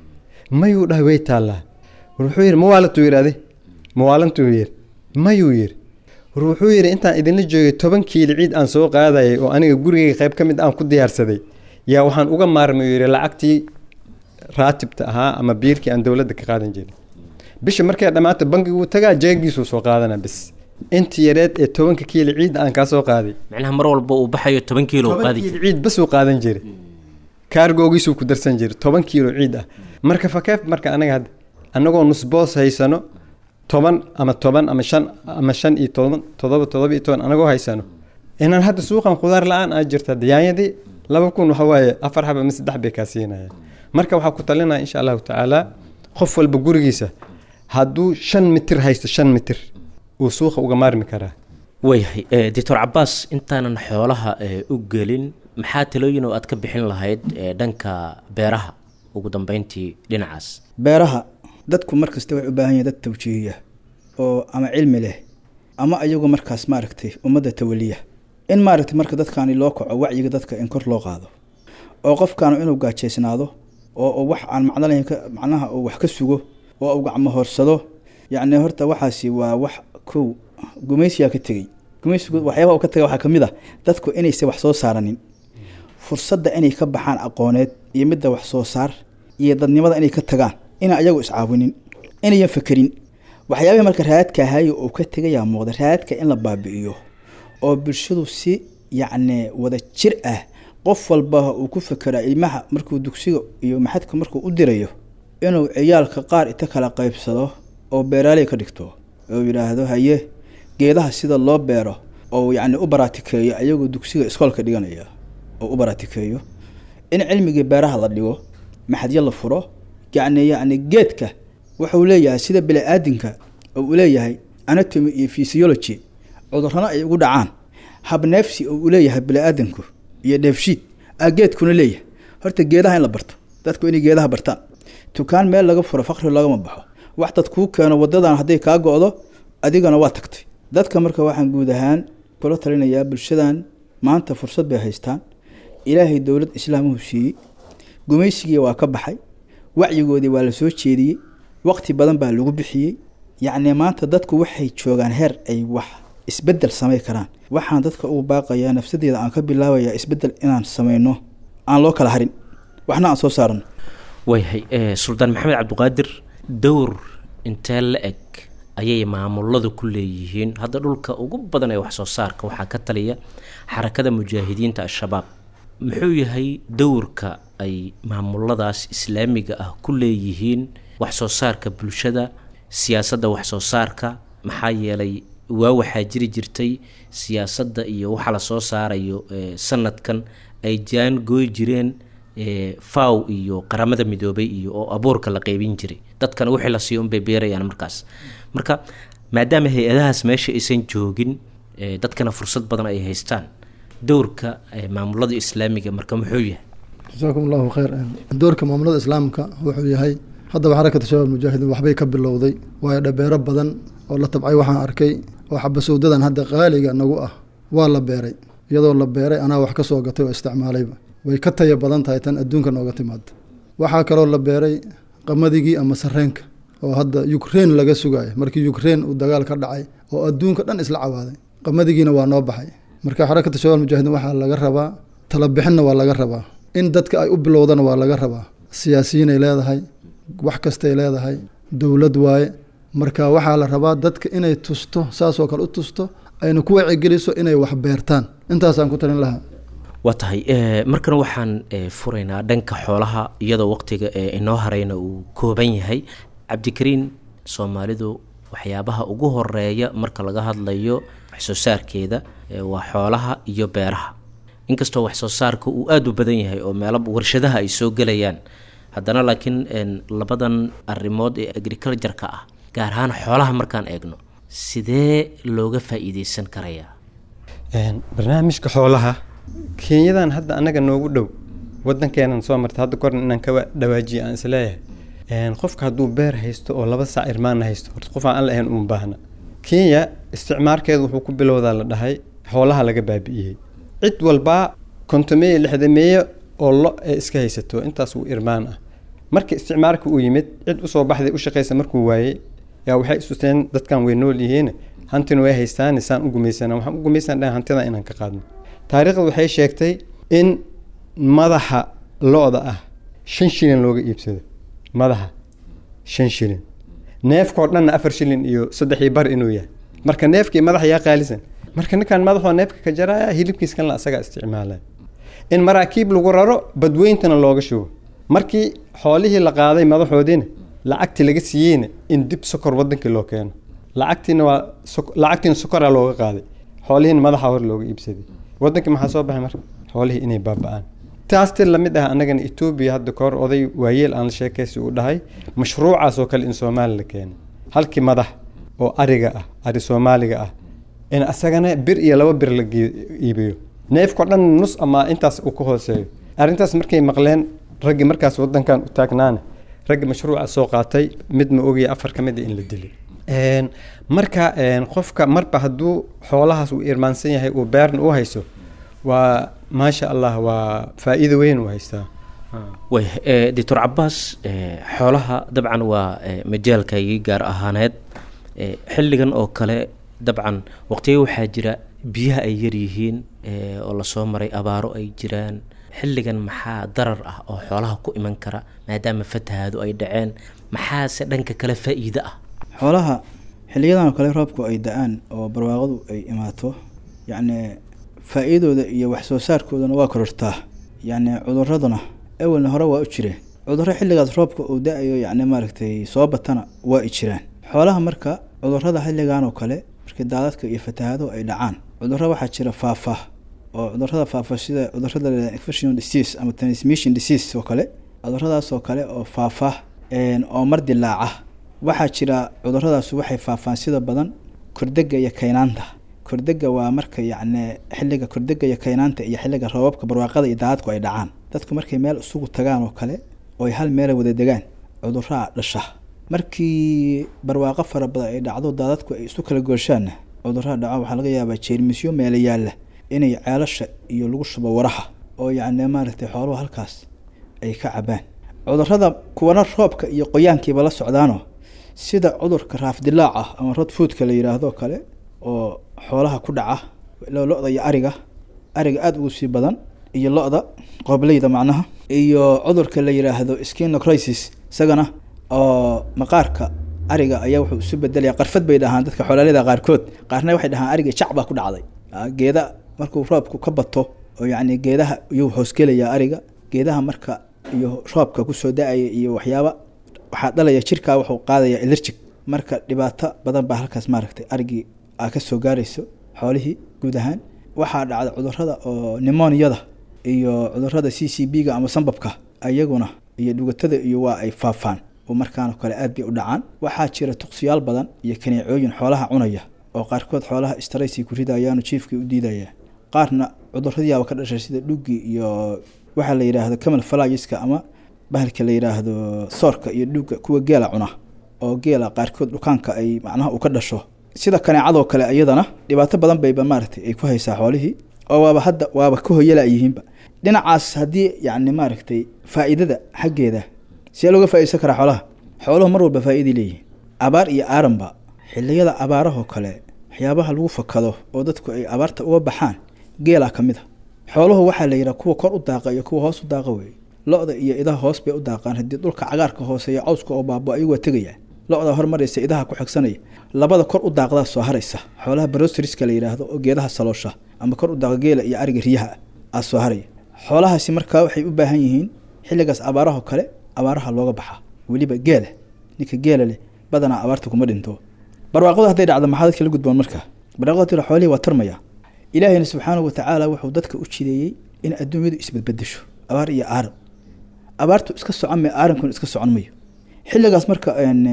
mayuu dhahay way taallaa war wuxuu yidhi mawaalantuu yidhi adi mawaalantuu yidhi mayuu yidhi war wuxuu yidhi intaan idinla joogay toban kiili ciid aan soo qaadayay oo aniga gurigayga qayb ka mid aan ku diyaarsaday yaa waxaan uga maarmay yidhi lacagtii raatibta ahaa ama biirkii aan dowladda ka qaadan jirin bisha markay dhammaato bankigu tagaa jeegiisuu soo qaadana bis intii yareed ee tobanka kiili ciid aan kaa soo qaaday macnaha mar walba uu baxayo toban kiilo uu toban qaadi kiilo ciid basuu qaadan jiray kaargoogiisuu ku darsan jiray toban kiilo ciid ah marka fakeef marka anaga hadda annagoo nusboos haysano toban ama toban ama shan ama shan iyo toban todoba todoba iyo toban anagoo haysano inaan hadda suuqan khudaar la-aan aa jirta yaanyadii laba kun waxa waaye afar xaba ama saddex bay kaa siinayaan marka waxaa ku talinaya insha allahu tacaala qof walba gurigiisa hadduu shan mitir haysto shan mitir uu suuqa uga maarmi karaa waayahay eh, doctor cabaas intaanan xoolaha eh, u gelin maxaa talooyin oo aad ka bixin lahayd eh, dhanka beeraha ugu dambeyntii dhinacaas beeraha dadku markasta waxay u baahan yihin dad tawjiihiya oo ama cilmi leh ama ayagu markaas maaragtay ummadda tawaliya in maaragtay marka dadkaani loo kaco wacyiga dadka in kor loo qaado oo qofkaanu inuu gaajaysnaado oo uu wax aan macno lahayn ka- macnaha uu wax ka sugo oo uu gacmo horsado yacni horta waxaasi waa wax kow gumaysiyaa ka tegey gumaysigu waxyaabaha uu ka tegay waxaa ka mid ah dadku inaysan wax soo saaranin fursadda inay ka baxaan aqooneed iyo midda wax soo saar iyo dadnimada inay ka tagaan inaan ayagu iscaawinin inayan fekerin waxyaabihii marka raadka ahayo uu ka tegayaa muuqda raadka in la baabi'iyo oo bulshadu si yacni wada jir ah qof walba uu ku fekeraa ilmaha markuu dugsiga iyo maxadka markuu u dirayo inuu ciyaalka qaar inta kala qaybsado oo beeraaley ka dhigto oo yidhaahdo haye geedaha sida loo beero oo yacni u baraatikeeyo ayagoo dugsiga iskoolka dhiganaya oo u baraatikeeyo in cilmigii beeraha la dhigo maxadyo la furo yacni yacni geedka wuxuu leeyahay sida bini-aadinka oo uu leeyahay anatomy iyo physiology cudurrana ay ugu dhacaan habneefsi oo uu leeyahay bini-aadanku iyo dheefshiid aa geedkuna leeyahay horta geedaha in la barto dadku inay geedaha bartaan dukaan meel laga furo fakri lagama baxo wax dad kuu keeno wadadan hadday kaa go-do adigana waa tagtay dadka marka waxaan guud ahaan kula talinayaa bulshadan maanta fursad bay haystaan ilaahay dowlad islaamuhu siiyey gumaysigii waa ka baxay wacyigoodii waa la soo jeediyey waqti badan baa lagu bixiyey yacni maanta dadku waxay joogaan heer ay wax isbedel samay karaan waxaan dadka ugu baaqayaa nafsadeeda aan ka bilaabayaa isbedel inaan sameyno aan loo kala harin waxna aan soo saarno waayahay suldaan maxamed cabdiqaadir dowr intee la eg ayay maamuladu ku leeyihiin hadda dhulka ugu badan ee waxsoo saarka waxaa ka taliya xarakada mujaahidiinta al-shabaab muxuu yahay dowrka ay maamuladaas islaamiga ah ku leeyihiin waxsoo saarka bulshada siyaasadda waxsoo saarka maxaa yeelay waa waxaa jiri jirtay siyaasadda iyo waxa la soo saarayo sanadkan ay jaan gooy jireen faw iyo qaramada midoobay iyo oo abuurka la qeybin jiray dadkana wixii la siiyo unbay beerayaan markaas marka maadaama hay-adahaas meesha aysan joogin dadkana fursad badan ay haystaan dowrka maamulada islaamiga marka muxuu yahay jasaakum allahu khayr doorka maamulada islaamka wuxuu yahay haddaba xarakata shabaab mujaahidiin waxbay ka bilowday waayo dhabeero badan oo la tabcay waxaan arkay oo xabasowdadan hadda qaaliga nagu ah waa la beeray iyadoo la beeray anaa wax ka soo gatay oo isticmaalayba way ka taya badan tahay tan adduunka nooga timaada waxaa kaloo la beeray qamadigii ama sareenka oo hadda ukrein laga sugayo markii ukrein uu dagaal ka dhacay oo adduunka dhan isla cawaaday qamadigiina waa noo baxay marka xarakata shabaab mujaahidiin waxaa laga rabaa talabixinna waa laga rabaa in dadka ay u bilowdana waa laga rabaa siyaasiyiinay leedahay wax kastay leedahay dowlad waaye marka waxaa la rabaa dadka inay tusto saasoo kale u tusto ayna ku wacigeliso inay wax beertaan intaasaan ku talin lahaa waa tahay markana waxaan furaynaa dhanka xoolaha iyadoo waqtiga inoo harayna uu kooban yahay cabdikariin soomaalidu waxyaabaha ugu horeeya marka laga hadlayo waxsoo saarkeeda waa xoolaha iyo beeraha inkastoo waxsoo saarka uu aada u badan yahay oo meelo warshadaha ay soo gelayaan haddana laakiin labadan arrimood ee agriculture-ka ah gaar ahaan xoolaha markaan eegno sidee looga faa-iideysan karayaa barnaamijka xoolaha kenyadan hadda annaga noogu dhow wadankeenan soo marta hadda korna inaan ka dhawaajiya aan isleeyahay qofka hadduu beer haysto oo laba sac irmaana haysto horta qof aan lahayn uma baahna kenya isticmaarkeedu wuxuu ku bilowdaa la dhahay xoolaha laga baabi'iyey cid walbaa kontomeeye lixdameeye oo lo ee iska haysato intaas uu irmaan ah markii isticmaalka uu yimid cid usoo baxday u shaqaysa markuu waayey yaa waxay isusteen dadkan way nool yihiin hantina way haystaan saan u gumaysana waxaan u gumaysan dhahan hantida inaan ka qaadno taariikhda waxay sheegtay in madaxa lo-da ah shan shilin looga iibsado madaxa shan shilin neefkao dhanna afar shilin iyo saddexii bar inuu yahay marka neefkii madaxa yaa qaalisan marka ninkan madaxoo neefka ka jaraya hilibkiiskan la asagaa isticmaalaya in maraakiib lagu raro badweyntana looga shubo markii xoolihii la qaaday madaxoodiina lacagtii laga siiyeyna in dib sokor wadankii loo keeno lacagtiina waa lacagtiina sokoraa looga qaaday xoolihiina madaxa hor looga iibsaday wadankii maxaa soo baxay marka xoolihii inay baaba-aan taas ti lamid ah annagana etoobiya hadda kahor oday waayeel aan la sheekaysi uu dhahay mashruucaas oo kale in soomaali la keenay halkii madax oo ariga ah ari soomaaliga ah in asagana bir iyo laba bir la iibiyo neefkao dhan nus ama intaas uu ka hooseeyo arrintaas markay maqleen raggii markaas wadankan u taagnaana raggii mashruuca soo qaatay mid ma ogaya afar ka mid a in la dilay marka qofka marba hadduu xoolahaas uu irmaansan yahay uu beerna u hayso waa maasha allah waa faa-iido weyn uu haystaa way doctor cabaas xoolaha dabcan waa majaalkaygii gaar ahaaneed xilligan oo kale dabcan waqtiga waxaa jira biyaha ay yaryihiin oo lasoo maray abaaro ay jiraan xilligan maxaa darar ah oo xoolaha ku iman kara maadaama fatahaadu ay dhaceen maxaase dhanka kale faa-iide ah xoolaha xiliyadan oo kale roobku ay da-aan oo barwaaqadu ay imaato yacni faa-iidooda iyo wax soo saarkoodana waa korortaa yacni cuduraduna awalna hore waa u jireen cudurro xilligaas roobka uu da-ayo yacni maaragtay soo batana waa i jiraan xoolaha marka cudurrada xilligan oo kale markii daadadka iyo fatahaaduhu ay dhacaan cudurro waxaa jira faafah oo cudurrada faafa sida cudurrada la infection disease ama transmission disease oo kale cudurradaas oo kale oo faafa oo mar dilaaca waxaa jira cudurradaas waxay faafaan sida badan kordega iyo kaynaanta kordega waa marka yacni xilliga kordega iyo kaynaanta iyo xilliga roobabka barwaaqada iyo daadadku ay dhacaan dadku markay meel isugu tagaan oo kale oy hal meela wada degaan cuduraa dhasha markii barwaaqo fara badan ay dhacdo daadadku ay isu kala gooshaanna cuduraa dhaco waxaa laga yaabaa jeermisyo meela yaalla inay ceelasha iyo lagu shubo waraha oo yacni maaragtay xooluhu halkaas ay ka cabaan cudurada kuwana roobka iyo qoyaankiiba la socdaano sida cudurka raafdilaac ah ama rodfoodka la yidhaahdo kale oo xoolaha ku dhaca lo-da iyo ariga ariga aada ugu sii badan iyo lo-da qoobleyda macnaha iyo cudurka la yidhaahdo skinocrisis isagana oo maqaarka ariga ayaa wuxuu isu bedelaya qarfad bay dhahaan dadka xoolaalida qaarkood qaarna waxay dhahaan ariga jac baa ku dhacday geeda markuu roobku ka bato oo yacni geedaha iyuu hoosgelayaa ariga geedaha marka iyo roobka kusoo da-aya iyo waxyaaba waxaa dhalaya jirkaa wuxuu qaadaya elerjig marka dhibaato badan baa halkaas maaragtay arigii aa ka soo gaarayso xoolihii guud ahaan waxaa dhacda cudurada oo nimoniyada iyo cudurada c c b ga ama sambabka iyaguna iyo dhugatada iyo waa ay faafaan oo markaan kale aad bay u dhacaan waxaa jira tuqsiyaal badan iyo kaneecooyin xoolaha cunaya oo qaarkood xoolaha straysi ku ridayaanu jiifkii u diidaya qaarna cuduradiyaaba ka dhashay sida dhuggii iyo waxaa la yidhaahdo camal falagiska ama bahalka la yidhaahdo soorka iyo dhugga kuwa geela cuna oo geela qaarkood dhukaanka ay macnaha uu ka dhasho sida kaneecadoo kale iyadana dhibaato badan bayba maaragtay ay ku haysaa xoolihii oo waaba hadda waaba ka hoyala yihiinba dhinacaas haddii yacni maaragtay faa'iidada xaggeeda see looga faaideysan karaa xoolaha xooluhu mar walba faa'iiday leeyihiin abaar iyo aaranba xilliyada abaarahoo kale waxyaabaha lagu fakado oo dadku ay abaarta uga baxaan geelaa ka mid a xooluhu waxaa la yidhaha kuwa kor u daaqa iyo kuwa hoos u daaqa weeye lo-da iyo idaha hoos bay u daaqaan haddii dhulka cagaarka hooseeya cawska oo baabo ayagu waa tegaya lo-da hormaraysa idaha ku xigsanaya labada kor u daaqdaa soo haraysa xoolaha barosteriska la yidhaahdo oo geedaha saloosha ama kor u daaqa geela iyo ariga riyaha aa soo haraya xoolahaasi markaa waxay u baahan yihiin xilligaas abaarahoo kale abaaraha looga baxaa weliba geela ninka geela leh badanaa abaarta kuma dhinto barwaaqadu hadday dhacdo maxaa dadka la gudboon markaa barwaaqada tira xoolihii waa tarmaya ilaahayna subxaanahu watacaala wuxuu dadka u jideeyey in adduunyadu isbadbedesho abaar iyo aaran abaartu iska socon mayo aarankuna iska socon mayo xilligaas marka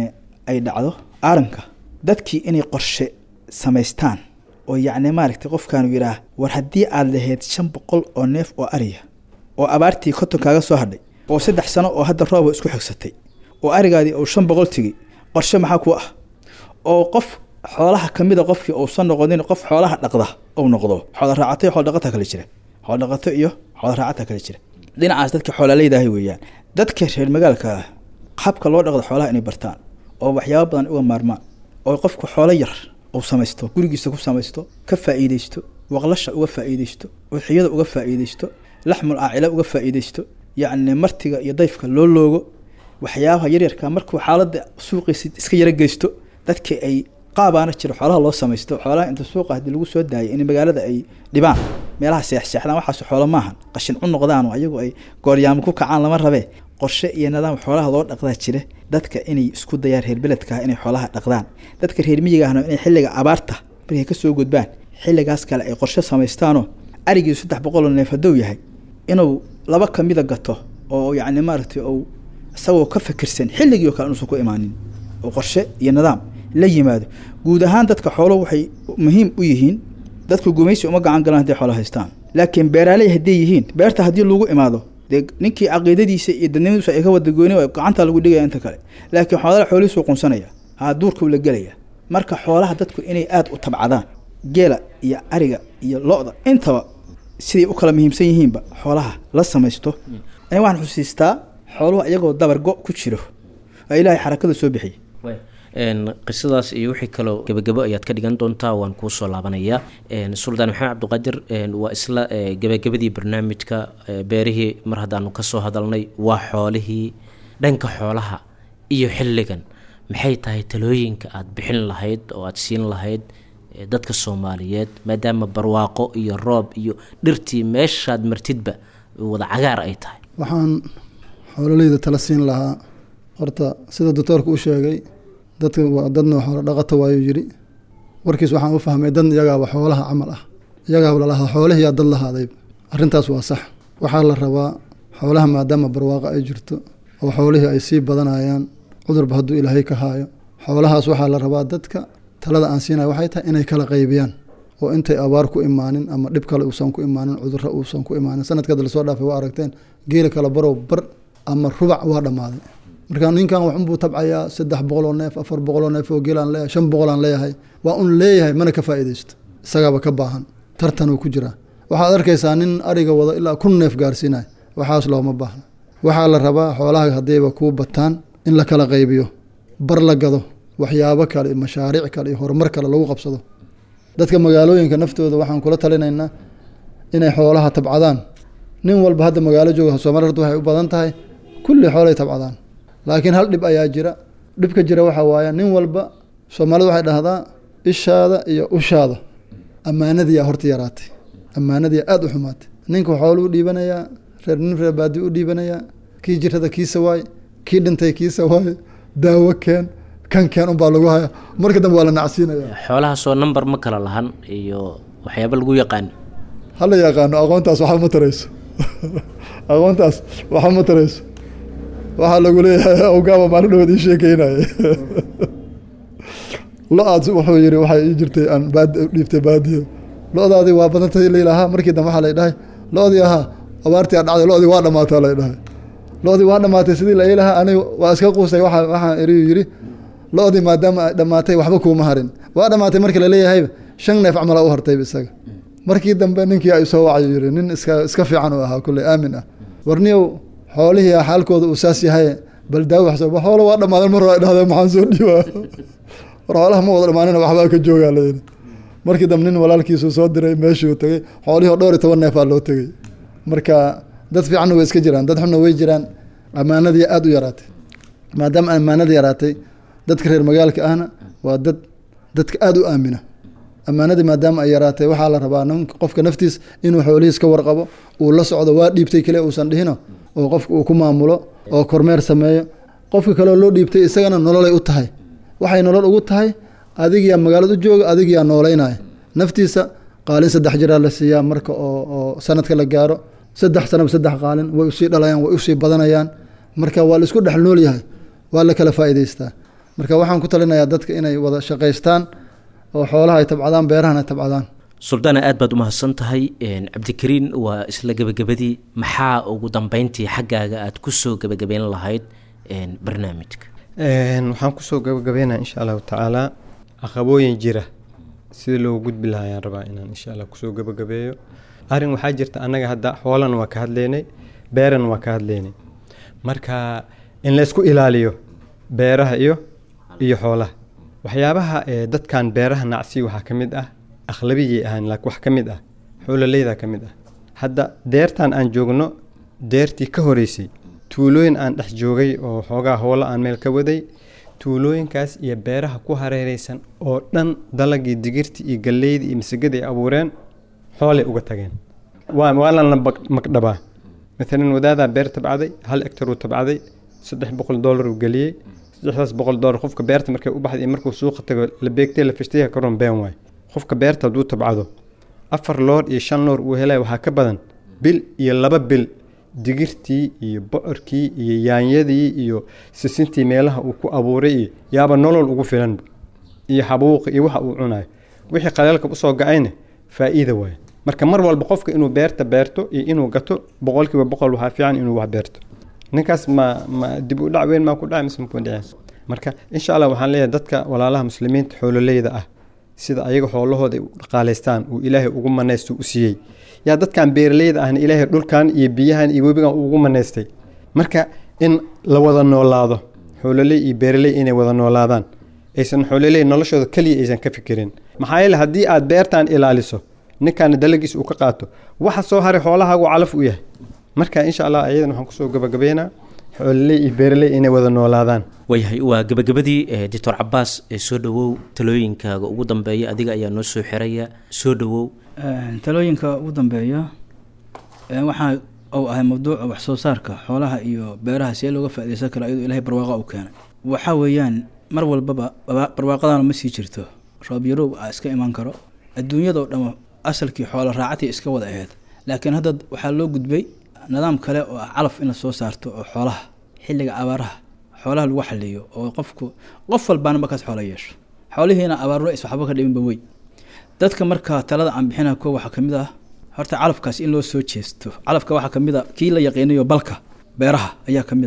ay dhacdo aaranka dadkii inay qorshe samaystaan oo yacni maaragtay qofkaanu yidhaah war haddii aada lahayd shan boqol oo neef oo ariya oo abaartii konton kaaga soo hadhay oo saddex sano oo hadda rooba isku xigsatay oo arigaadii uu shan boqol tegey qorshe maxaa ku ah oo qof xoolaha kamid a qofkii uusan noqonin qof xoolaha dhaqda ou noqdo xoola raacato iyo xool dhaqata kale jira xool dhaqato iyo xoola raacata kale jira dhinacaas dadka xoolaaleydahay weeyaan dadka reer magaalka ah habka loo dhaqdo xoolaha inay bartaan oo waxyaaba badan uga maarmaan oo qofku xoolo yar uu samaysto gurigiisa ku samaysto ka faa'iideysto waqlasha uga faa'iideysto udxiyada uga faa'iideysto laxmul aacila uga faa'iideysto yacni martiga iyo dayfka loo loogo waxyaabaha yaryarka markuu xaaladda suuqiisa iska yaro geysto dadka ay qaabaana jiro xoolaha loo samaysto xoolaha inta suuqa haddii lagu soo daayay in magaalada ay dhibaan meelaha seexseexdaan waxaas xoolo maahan qashin cu noqdaan oo ayagu ay gooryaamo ku kacaan lama rabee qorshe iyo nidaam xoolaha loo dhaqdaa jira dadka inay isku dayaan reer beledka inay xoolaha dhaqdaan dadka reer miyiga ahna inay xilliga abaarta markay kasoo gudbaan xilligaas kale ay qorshe samaystaanoo arigii saddex boqoloo neef hadduu yahay inuu laba kamida gato oo yacni maaragtay ou isagoo ka fikirsan xilligii oo kale inuusan ku imaanin oo qorshe iyo nidaam la yimaado guud ahaan dadka xooluhu waxay muhiim u yihiin dadku gumaysi uma gacan galaan hadday xoolo haystaan laakiin beeraaley hadday yihiin beerta haddii lagu imaado dee ninkii caqiidadiisa iyo dadnimadiisu ay ka wada gooni gacanta lagu dhigaya inta kale laakiin xoolaha xoolihiisuu qunsanaya haa duurkuu la gelaya marka xoolaha dadku inay aada u tabcadaan geela iyo ariga iyo lo-da intaba siday u kala muhiimsan yihiinba xoolaha la samaysto ani waxaan xusiistaa xooluhu iyagoo dabargo ku jiro oo ilaahay xarakada soo bixiyay qisadaas iyo wixii kaloo gebagabo ayaad ka dhigan doontaa waan kuusoo laabanayaa suldaan maxamed cabdiqaadir waa isla gebagabadii barnaamijka beerihii mar haddaanu kasoo hadalnay waa xoolihii dhanka xoolaha iyo xilligan maxay tahay talooyinka aada bixin lahayd oo aada siin lahayd dadka soomaaliyeed maadaama barwaaqo iyo roob iyo dhirtii meeshaad martidba wada cagaar ay tahay waxaan xoololeyda tala siin lahaa horta sida doctoorka u sheegay dadka waa dadna xoolo dhaqata waayuu yidhi warkiis waxaan u fahmay dad iyagaaba xoolaha camal ah iyagaaba lalahaa xoolihiyaa dad lahaaday arrintaas waa sax waxaa la rabaa xoolaha maadaama barwaaqo ay jirto oo xoolihii ay sii badanayaan cudurba hadduu ilaahay ka haayo xoolahaas waxaa la rabaa dadka talada aan siinaya waxay tahay inay kala qaybiyaan oo intay abaar ku imaanin ama dhib kale uusan ku imaanin cudurro uusan ku imaanin sanadkada lasoo dhaafay waa aragteen geela kala barow bar ama rubac waa dhammaaday marka ninkan waxunbuu tabcayaa saddex boqol oo neef afar boqol oo neef oo geelaan leeyahay shan boqol aan leeyahay waa un leeyahay mana ka faa'iidaysto isagaaba ka baahan tartanuu ku jiraa waxaad arkaysaa nin ariga wada ilaa kun neef gaarsiinaya waxaas looma baahna waxaa la rabaa xoolaha haddayba kuu bataan in la kala qaybiyo bar la gado waxyaabo kale iyo mashaariic kale iyo horumar kale lagu qabsado dadka magaalooyinka naftooda waxaan kula talinaynaa inay xoolaha tabcadaan nin walba hadda magaalo jooga soomali horta waxay u badan tahay kulli xoolay tabcadaan laakiin hal dhib ayaa jira dhibka jira waxaa waaye nin walba soomaalida waxay dhahdaa ishaada iyo ushaada ammaanadiyaa horta yaraatay ammaanadiyaa aada u xumaatay ninka xoolu u dhiibanayaa reer nin reer baadi u dhiibanayaa kii jirada kiisa waay kii dhintay kiisa waay daawo keen kan keen unbaa lagu haya marka dambe waa la nacsiinaya xoolahaasoo number ma kala lahan iyo waxyaaba lagu yaqaano hala yaqaano aqoontaas waxa ma tarayso aqoontaas waxa ma tarayso waxaa lagu leeyahay awgaaba maalin dhawood ii sheekeynaya lo-aad wuxuu yiri waxay ii jirtay aan baad dhiibtay baadiyo lo-daadii waa badantay laylahaa markii dambe waxaa lay dhahay lo-dii ahaa abaartii a dhacday lo-dii waa dhamaataa lay dhahay lo-dii waa dhamaatay sidii la ilahaa aniga waa iska quustay waa waxaan eriyu yiri lo-dii maadaama ay dhamaatay waxba kuuma harin waa dhamaatay markii laleeyahayba shan neef camala u hartayba isaga markii dambe ninkii ay soo wacayo yiri nin iska iska fiican u ahaa kulley aamin ah warniyow xoolihii xaalkooda uu saas yahay bal daawi waxsoo xoolo waa dhamaadan mar hore ay dhahdeen maxaan soo dhiibaa war xoolaha ma wada dhamaanina waxbaa ka joogaa layidhi markii dambe nin walaalkiisu soo diray meeshuu tegey xoolihii oo dhowr iyo toban neefaa loo tegey marka dad fiicanna way iska jiraan dad xunna way jiraan ammaanadii aada u yaraatay maadaama ammaanadii yaraatay dadka reer magaalka ahna waa dad dadka aada u aamina ammaanadii maadaama ay yaraatay waxaa la rabaa nin qofka naftiis inuu xoolihiis ka warqabo uu la socdo waa dhiibtay kale uusan dhihino oo qofka uu ku maamulo oo kormeer sameeyo qofka kaleoo loo dhiibtay isagana nololay u tahay waxay nolol ugu tahay adigiyaa magaalada u jooga adigiyaa nooleynaya naftiisa qaalin saddex jiraa la siiyaa marka oo oo sanadka la gaaro saddex sanaba saddex qaalin way usii dhalayaan way usii badanayaan marka waa la isku dhex nool yahay waa la kala faa'iidaystaa marka waxaan ku talinayaa dadka inay wada shaqaystaan oo xoolaha ay tabcadaan beerahan ay tabcadaan suldaana aad baad umahadsan tahay cabdikariin waa isla gebagabadii maxaa ugu dambeyntii xaggaaga aad kusoo gebagabeyn lahayd barnaamijka waxaan kusoo gabagabeynaa insha allahu tacaalaa caqabooyin jira sida loogu gudbi lahaa ayaan rabaa inaan insha allah kusoo gabagabeeyo arrin waxaa jirta annaga hadda xoolan waa ka hadlaynay beeran waa ka hadlaynay marka in laysku ilaaliyo beeraha iyo iyo xoolaha waxyaabaha ee dadkan beeraha nacsiya waxaa ka mid ah akhlabiyay ahaan laakiin wax ka mid ah xoololeyda ka mid ah hadda deertan aan joogno deertii ka horeysay tuulooyin aan dhex joogay oo xoogaa howlo aan meel ka waday tuulooyinkaas iyo beeraha ku hareereysan oo dhan dalagii digirtii iyo galleydii iyo masigada ay abuureen xoolay uga tageen waa waalan la magdhabaa maalan wadaadaa beer tabcaday hal hectar uu tabcaday saddex boqol dollar uu geliyey saddexdaas boqol dollar qofka beerta markay u baxday iyo markuu suuqa tago la beegtay la fishtaya karoon been waay qofka beerta hadduu tabcado afar loor iyo shan loor uu helaya waxaa ka badan bil iyo laba bil digirtii iyo bocorkii iyo yaanyadii iyo sisintii meelaha uu ku abuuray iyo yaaba nolol ugu filanba iyo xabuuqi iyo waxa uu cunayo wixii qaleelka usoo gacayna faa'iida waaye marka mar walba qofka inuu beerta beerto iyo inuu gato boqolkiiba boqol waxaa fiican inuu wax beerto ninkaas ma ma dib u dhac weyn maa ku dhacay mise makuu dhicin marka insha allah waxaan leeyahay dadka walaalaha muslimiinta xoololeyda ah sida ayaga xoolahooda ay u dhaqaalaystaan uu ilaahay ugu manaysto u siiyey yaa dadkan beeraleyda ahna ilaahay dhulkan iyo biyahan iyo webigan ugu manaystay marka in la wada noolaado xoololey iyo beeraley inay wada noolaadaan aysan xoololey noloshooda keliya aysan ka fikirin maxaa yeele haddii aad beertan ilaaliso ninkaana dalagiis uu ka qaato waxa soo haray xoolahaagu calaf u yahay marka insha allah ayadan waxaan kusoo gabagabeynaa xoololey iyo beeraley inay wada noolaadaan waayahay waa gebagabadii doctor cabaas soo dhawow talooyinkaaga ugu dambeeya adiga ayaa noo soo xiraya soo dhawow talooyinka ugu dambeeya waxaa uu ahay mawduuca wax soo saarka xoolaha iyo beeraha see looga faaideysan karo iyadoo ilahay barwaaqa u keenay waxaa weeyaan mar walbaba barwaaqadana ma sii jirto roob yarow a iska iman karo adduunyadao dhan asalkii xoolo raacatii iska wada aheyd laakiin hadda waxaa loo gudbay nidaam kale oo ah calaf in la soo saarto oo xoolaha xilliga abaaraha xoolaha lagu xaliyo oo qofku qof walbaana markaas xoolo yeesho xoolihiina abaarro is waxba ka dhiminba wey dadka markaa talada aan bixina ko waxaa kamid ah horta calafkaas in loo soo jeesto calafka waxaa kamid a kii la yaqiinayo balka beeraha ayaa kamid a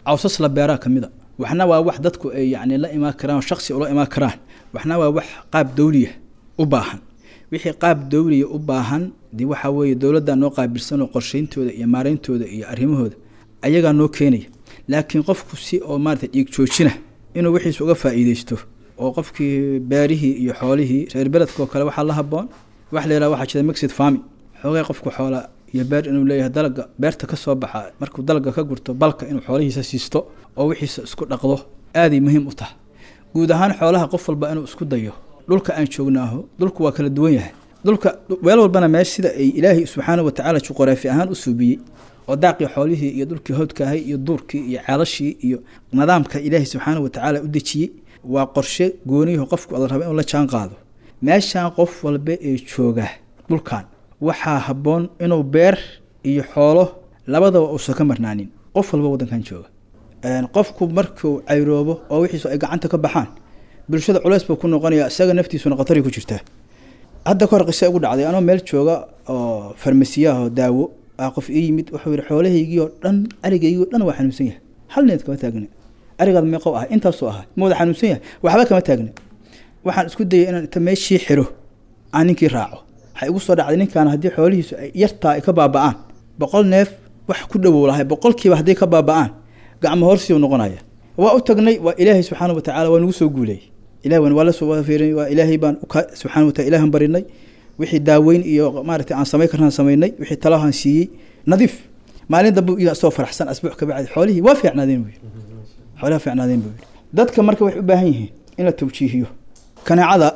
cawsas la beeraa ka mid a waxna waa wax dadku ay yacni la imaan karaan oo shaksi ula imaan karaan waxna waa wax qaab dawliya u baahan wixii qaab dawliya u baahan dee waxaa weeye dowladdaa noo qaabilsan oo qorshayntooda iyo maarayntooda iyo arrimahooda ayagaa noo keenaya laakiin qofku si oo maarata dhiig joojina inuu wixiisa uga faa'iideysto oo qofkii beerihii iyo xoolihii reer beledkoo kale waxaa la haboon wax la yidhaha waxaa jira mixid farming xoogay qofku xoola iyo beer inuu leeyahay dalaga beerta ka soo baxa markuu dalaga ka gurto balka inuu xoolihiisa siisto oo wixiisa isku dhaqdo aaday muhiim u tahay guud ahaan xoolaha qof walba inuu isku dayo dhulka aan joognaaho dhulku waa kala duwan yahay dhulka weel walbana meesha sida ay ilaahay subxaana wa tacaala juquraafi ahaan u suubiyey oo daaqii xoolihii iyo dhulkii howdkaahay iyo duurkii iyo ceelashii iyo nidaamka ilaahay subxaana wa tacaala u dejiyey waa qorshe gooniyaho qofku la raba inuu la jaan qaado meeshaan qof walba ee jooga dhulkan waxaa habboon inuu beer iyo xoolo labadaba uusan ka marnaanin qof walba waddankan jooga qofku markuu cayroobo oo wixiisu ay gacanta ka baxaan bulshada culeys buu ku noqonayaa isaga naftiisuna khatari ku jirtaa hadda kahor qise ugu dhacday anoo meel jooga oo farmasiyaho daawo ah qof ii yimid wuxuu yihi xoolahaygii oo dhan arigaygii o dhan waa xanuunsan yahay hal need kama taagna arigaad meeqow ahay intaasuu ahaa ma wada xanuunsan yahay waxba kama taagna waxaan isku dayay inaan inta meeshii xiro aan ninkii raaco waxay igu soo dhacday ninkaan haddii xoolihiisu ay yartaa ay ka baaba'aan boqol neef wax ku dhowow lahay boqolkiiba hadday ka baaba'aan gacmo horsiiu noqonaya waa u tagnay waa ilaahay subxaana wa tacala waa nagu soo guuleeyey ilahi waan waa la soo fiirinay waa ilaahay baan uka subxana wa taala ilahan barinay wixii daaweyn iyo maaragtay aan samayn karnaan samaynay wixii talahaan siiyey nadiif maalin dambe iyo asoo faraxsan asbuuc ka bacdi xoolihii waa fiicnaadeen buu yidhi xoolaha fiicnaadeen buu yidhi dadka marka waxay u baahan yihiin in la tawjiihiyo kanaacada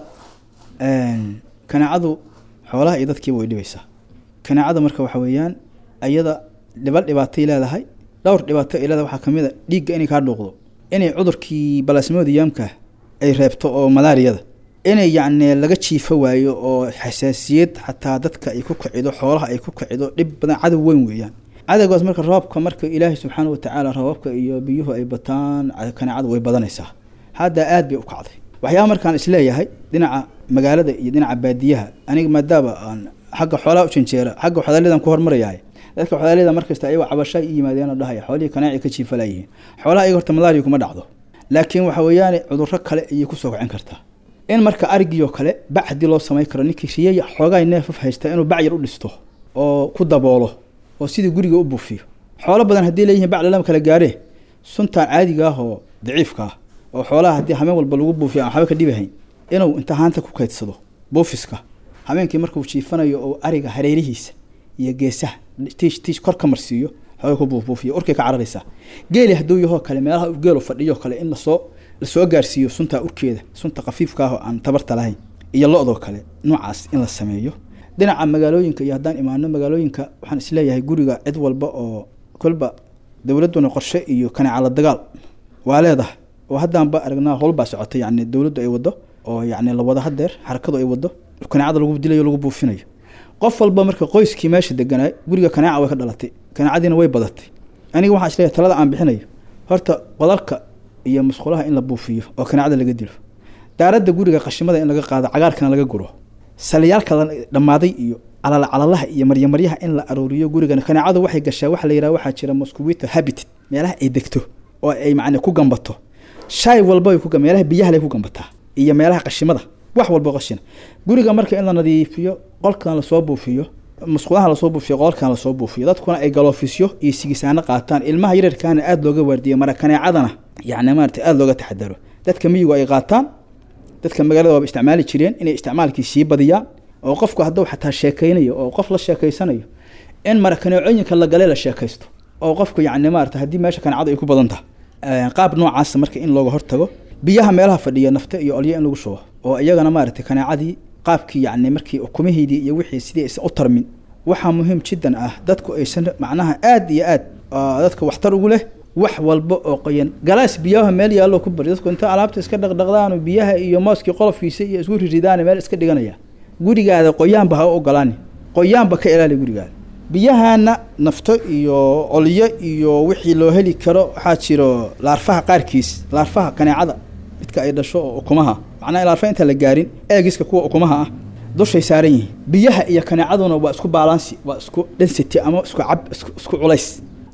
kanaacadu xoolaha iyo dadkiiba way dhibaysaa kanaacada marka waxa weeyaan ayada dhiba dhibaatay leedahay dhowr dhibaato ay leedahay waxaa kamid a dhiigga inay kaa dhuuqdo inay cudurkii balasmoodiyaamka ay reebto oo malaariyada inay yacni laga jiifo waayo oo xasaasiyad xataa dadka ay ku kicido xoolaha ay ku kicido dhib badan cadow weyn weeyaan cadowgaas marka roobka marka ilaahay subxaana watacaala roobabka iyo biyuhu ay bataan kanaacada way badanaysaa hadda aad bay u kacday waxyaaba markaan isleeyahay dhinaca magaalada iyo dhinaca baadiyaha aniga maadaama aan xagga xoolaha u janjeera xagga xodaalyadan ku hormarayahay dadka xodaalyada markasta ayagoo cabasha i yimaadeen oo dhahaya xoolihii kanaaci ka jiifalayihiin xoolaha ayaga horta malaariya kuma dhacdo laakiin waxa weeyaane cudurro kale ayay kusoo kacin kartaa in marka arigii oo kale bac haddii loo samayn karo ninkii riyaya xoogaay neefaf haysta inuu bac yar u dhisto oo ku daboolo oo sidii guriga u buufiyo xoolo badan haddii leeyihiin bac lalama kala gaaree suntaan caadiga ah oo daciifka ah oo xoolaha haddii hameen walba lagu buufiyo aan waxba ka dhibahayn inuu inta haanta ku kaydsado buufiska habeenkii markuu jiifanayo oo ariga hareerihiisa iyo geesaha tiish tiish kor ka marsiiyo xooga ku buufbuufiyo urkay ka cararaysaa geeli hadduu yahoo kale meelaha geelu fadhiyo kale in lasoo lasoo gaarsiiyo sunta urkeeda sunta khafiifka ah oo aan tabarta lahayn iyo lo-doo kale noocaas in la sameeyo dhinaca magaalooyinka iyo haddaan imaano magaalooyinka waxaan isleeyahay guriga cid walba oo kolba dowladduna qorshe iyo kaneecala dagaal waa leedahay oo haddaanba aragnaa howlbaa socotay yacni dowladdu ay waddo oo yacni la wado hadeer xarakadu ay waddo kaneecada lagu dilayo lagu buufinayo qof walba marka qoyskii meesha deganaay guriga kaneeca way ka dhalatay kaneecadiina way badatay aniga waxaan isleeyahay talada aan bixinayo horta qodalka iyo musqulaha in la buufiyo oo kaneecada laga dilo daaradda guriga qashimada in laga qaado cagaarkana laga guro saliyaalka dhammaaday iyo calala calalaha iyo maryamaryaha in la arooriyo gurigana kaneecadu waxay gashaa waxa la yidhaha waxaa jira mosquito habitat meelaha ay degto oo ay macnaa ku gambato shay walba way ku meelaha biyaha lay ku gambataa iyo meelaha qashimada wax walba qashina guriga marka in la nadiifiyo qolkan lasoo buufiyo musqulaha lasoo buufiyo qolkan lasoo buufiyo dadkuna ay galoofisyo iyo sigisaano qaataan ilmaha yararkaana aada looga waardiyo mara kaneecadana yacni maarata aada looga taxadaro dadka miyigu ay qaataan dadka magaalada waaba isticmaali jireen inay isticmaalkii sii badiyaan oo qofku hadduu xataa sheekaynayo oo qof la sheekaysanayo in mara kaneecooyinka la gale la sheekaysto oo qofku yacni maarata haddii meesha kaneecadu ay ku badan tahay qaab noocaasa marka in looga hortago biyaha meelaha fadhiya nafte iyo olyo in lagu shubo oo iyagana maaragtay kaneecadii qaabkii yacni markii ukumihiidii iyo wixii sidii aysan u tarmin waxaa muhiim jiddan ah dadku aysan macnaha aad iyo aad dadka waxtar ugu leh wax walba oo qoyan galaas biyaha meel yaallo ku bari dadku inta alaabta iska dhaqdhaqdaan biyaha iyo mooskii qolofkiisa iyo isku riridaan meel iska dhiganaya gurigaada qoyaanba ha u ogolaani qoyaanba ka ilaali gurigaada biyahaana nafto iyo olyo iyo wixii loo heli karo waxaa jiro laarfaha qaarkiis laarfaha kaneecada midka ay dhasho oo ukumaha macnaha laarfa intaan la gaarin eegiska kuwa ukumaha ah dushay saaran yihiin biyaha iyo kaneecaduna waa isku baalansi waa isku density ama isku cab isku culays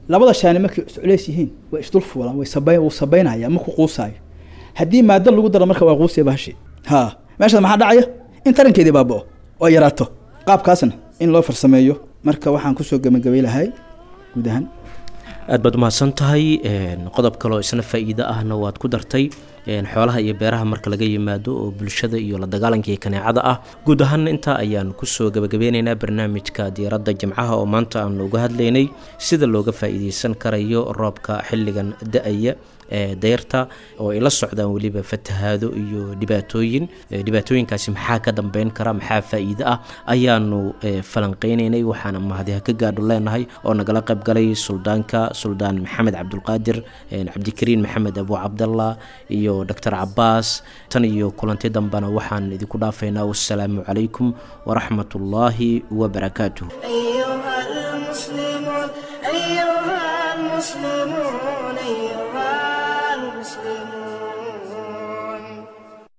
labada shaani markay isculeys yihiin way isdul fuulaan way sabayn wuu sabaynaya ma ku quusaayo haddii maado lagu daro marka waa quusaya bahashi ha meeshaas maxaa dhacaya in tarankeedii baaba'o oo yaraato qaabkaasna in loo farsameeyo marka waxaan kusoo gebagabay lahay guud ahaan aad baad umahadsan tahay qodob kaleo isna faa-iido ahna waad ku dartay xoolaha iyo beeraha marka laga yimaado oo bulshada iyo la dagaalanka iyo kaneecada ah guud ahaana intaa ayaan kusoo gabagabeyneynaa barnaamijka diiradda jimcaha oo maanta aan uga hadlaynay sida looga faa-iideysan karayo roobka xilligan da-aya ee deyrta oo ay la socdaan weliba fatahaado iyo dhibaatooyin dhibaatooyinkaasi maxaa ka dambeyn kara maxaa faa-iide ah ayaanu falanqeyneynay waxaana mahadiha ka gaadho leenahay oo nagala qayb galay suldaanka suldaan maxamed cabdulqaadir cabdikariin maxamed abu cabdallah iyo doctor cabaas tan iyo kulanti dambena waxaan idinku dhaafaynaa wassalaamu calaykum waraxmat ullaahi wabarakaatuh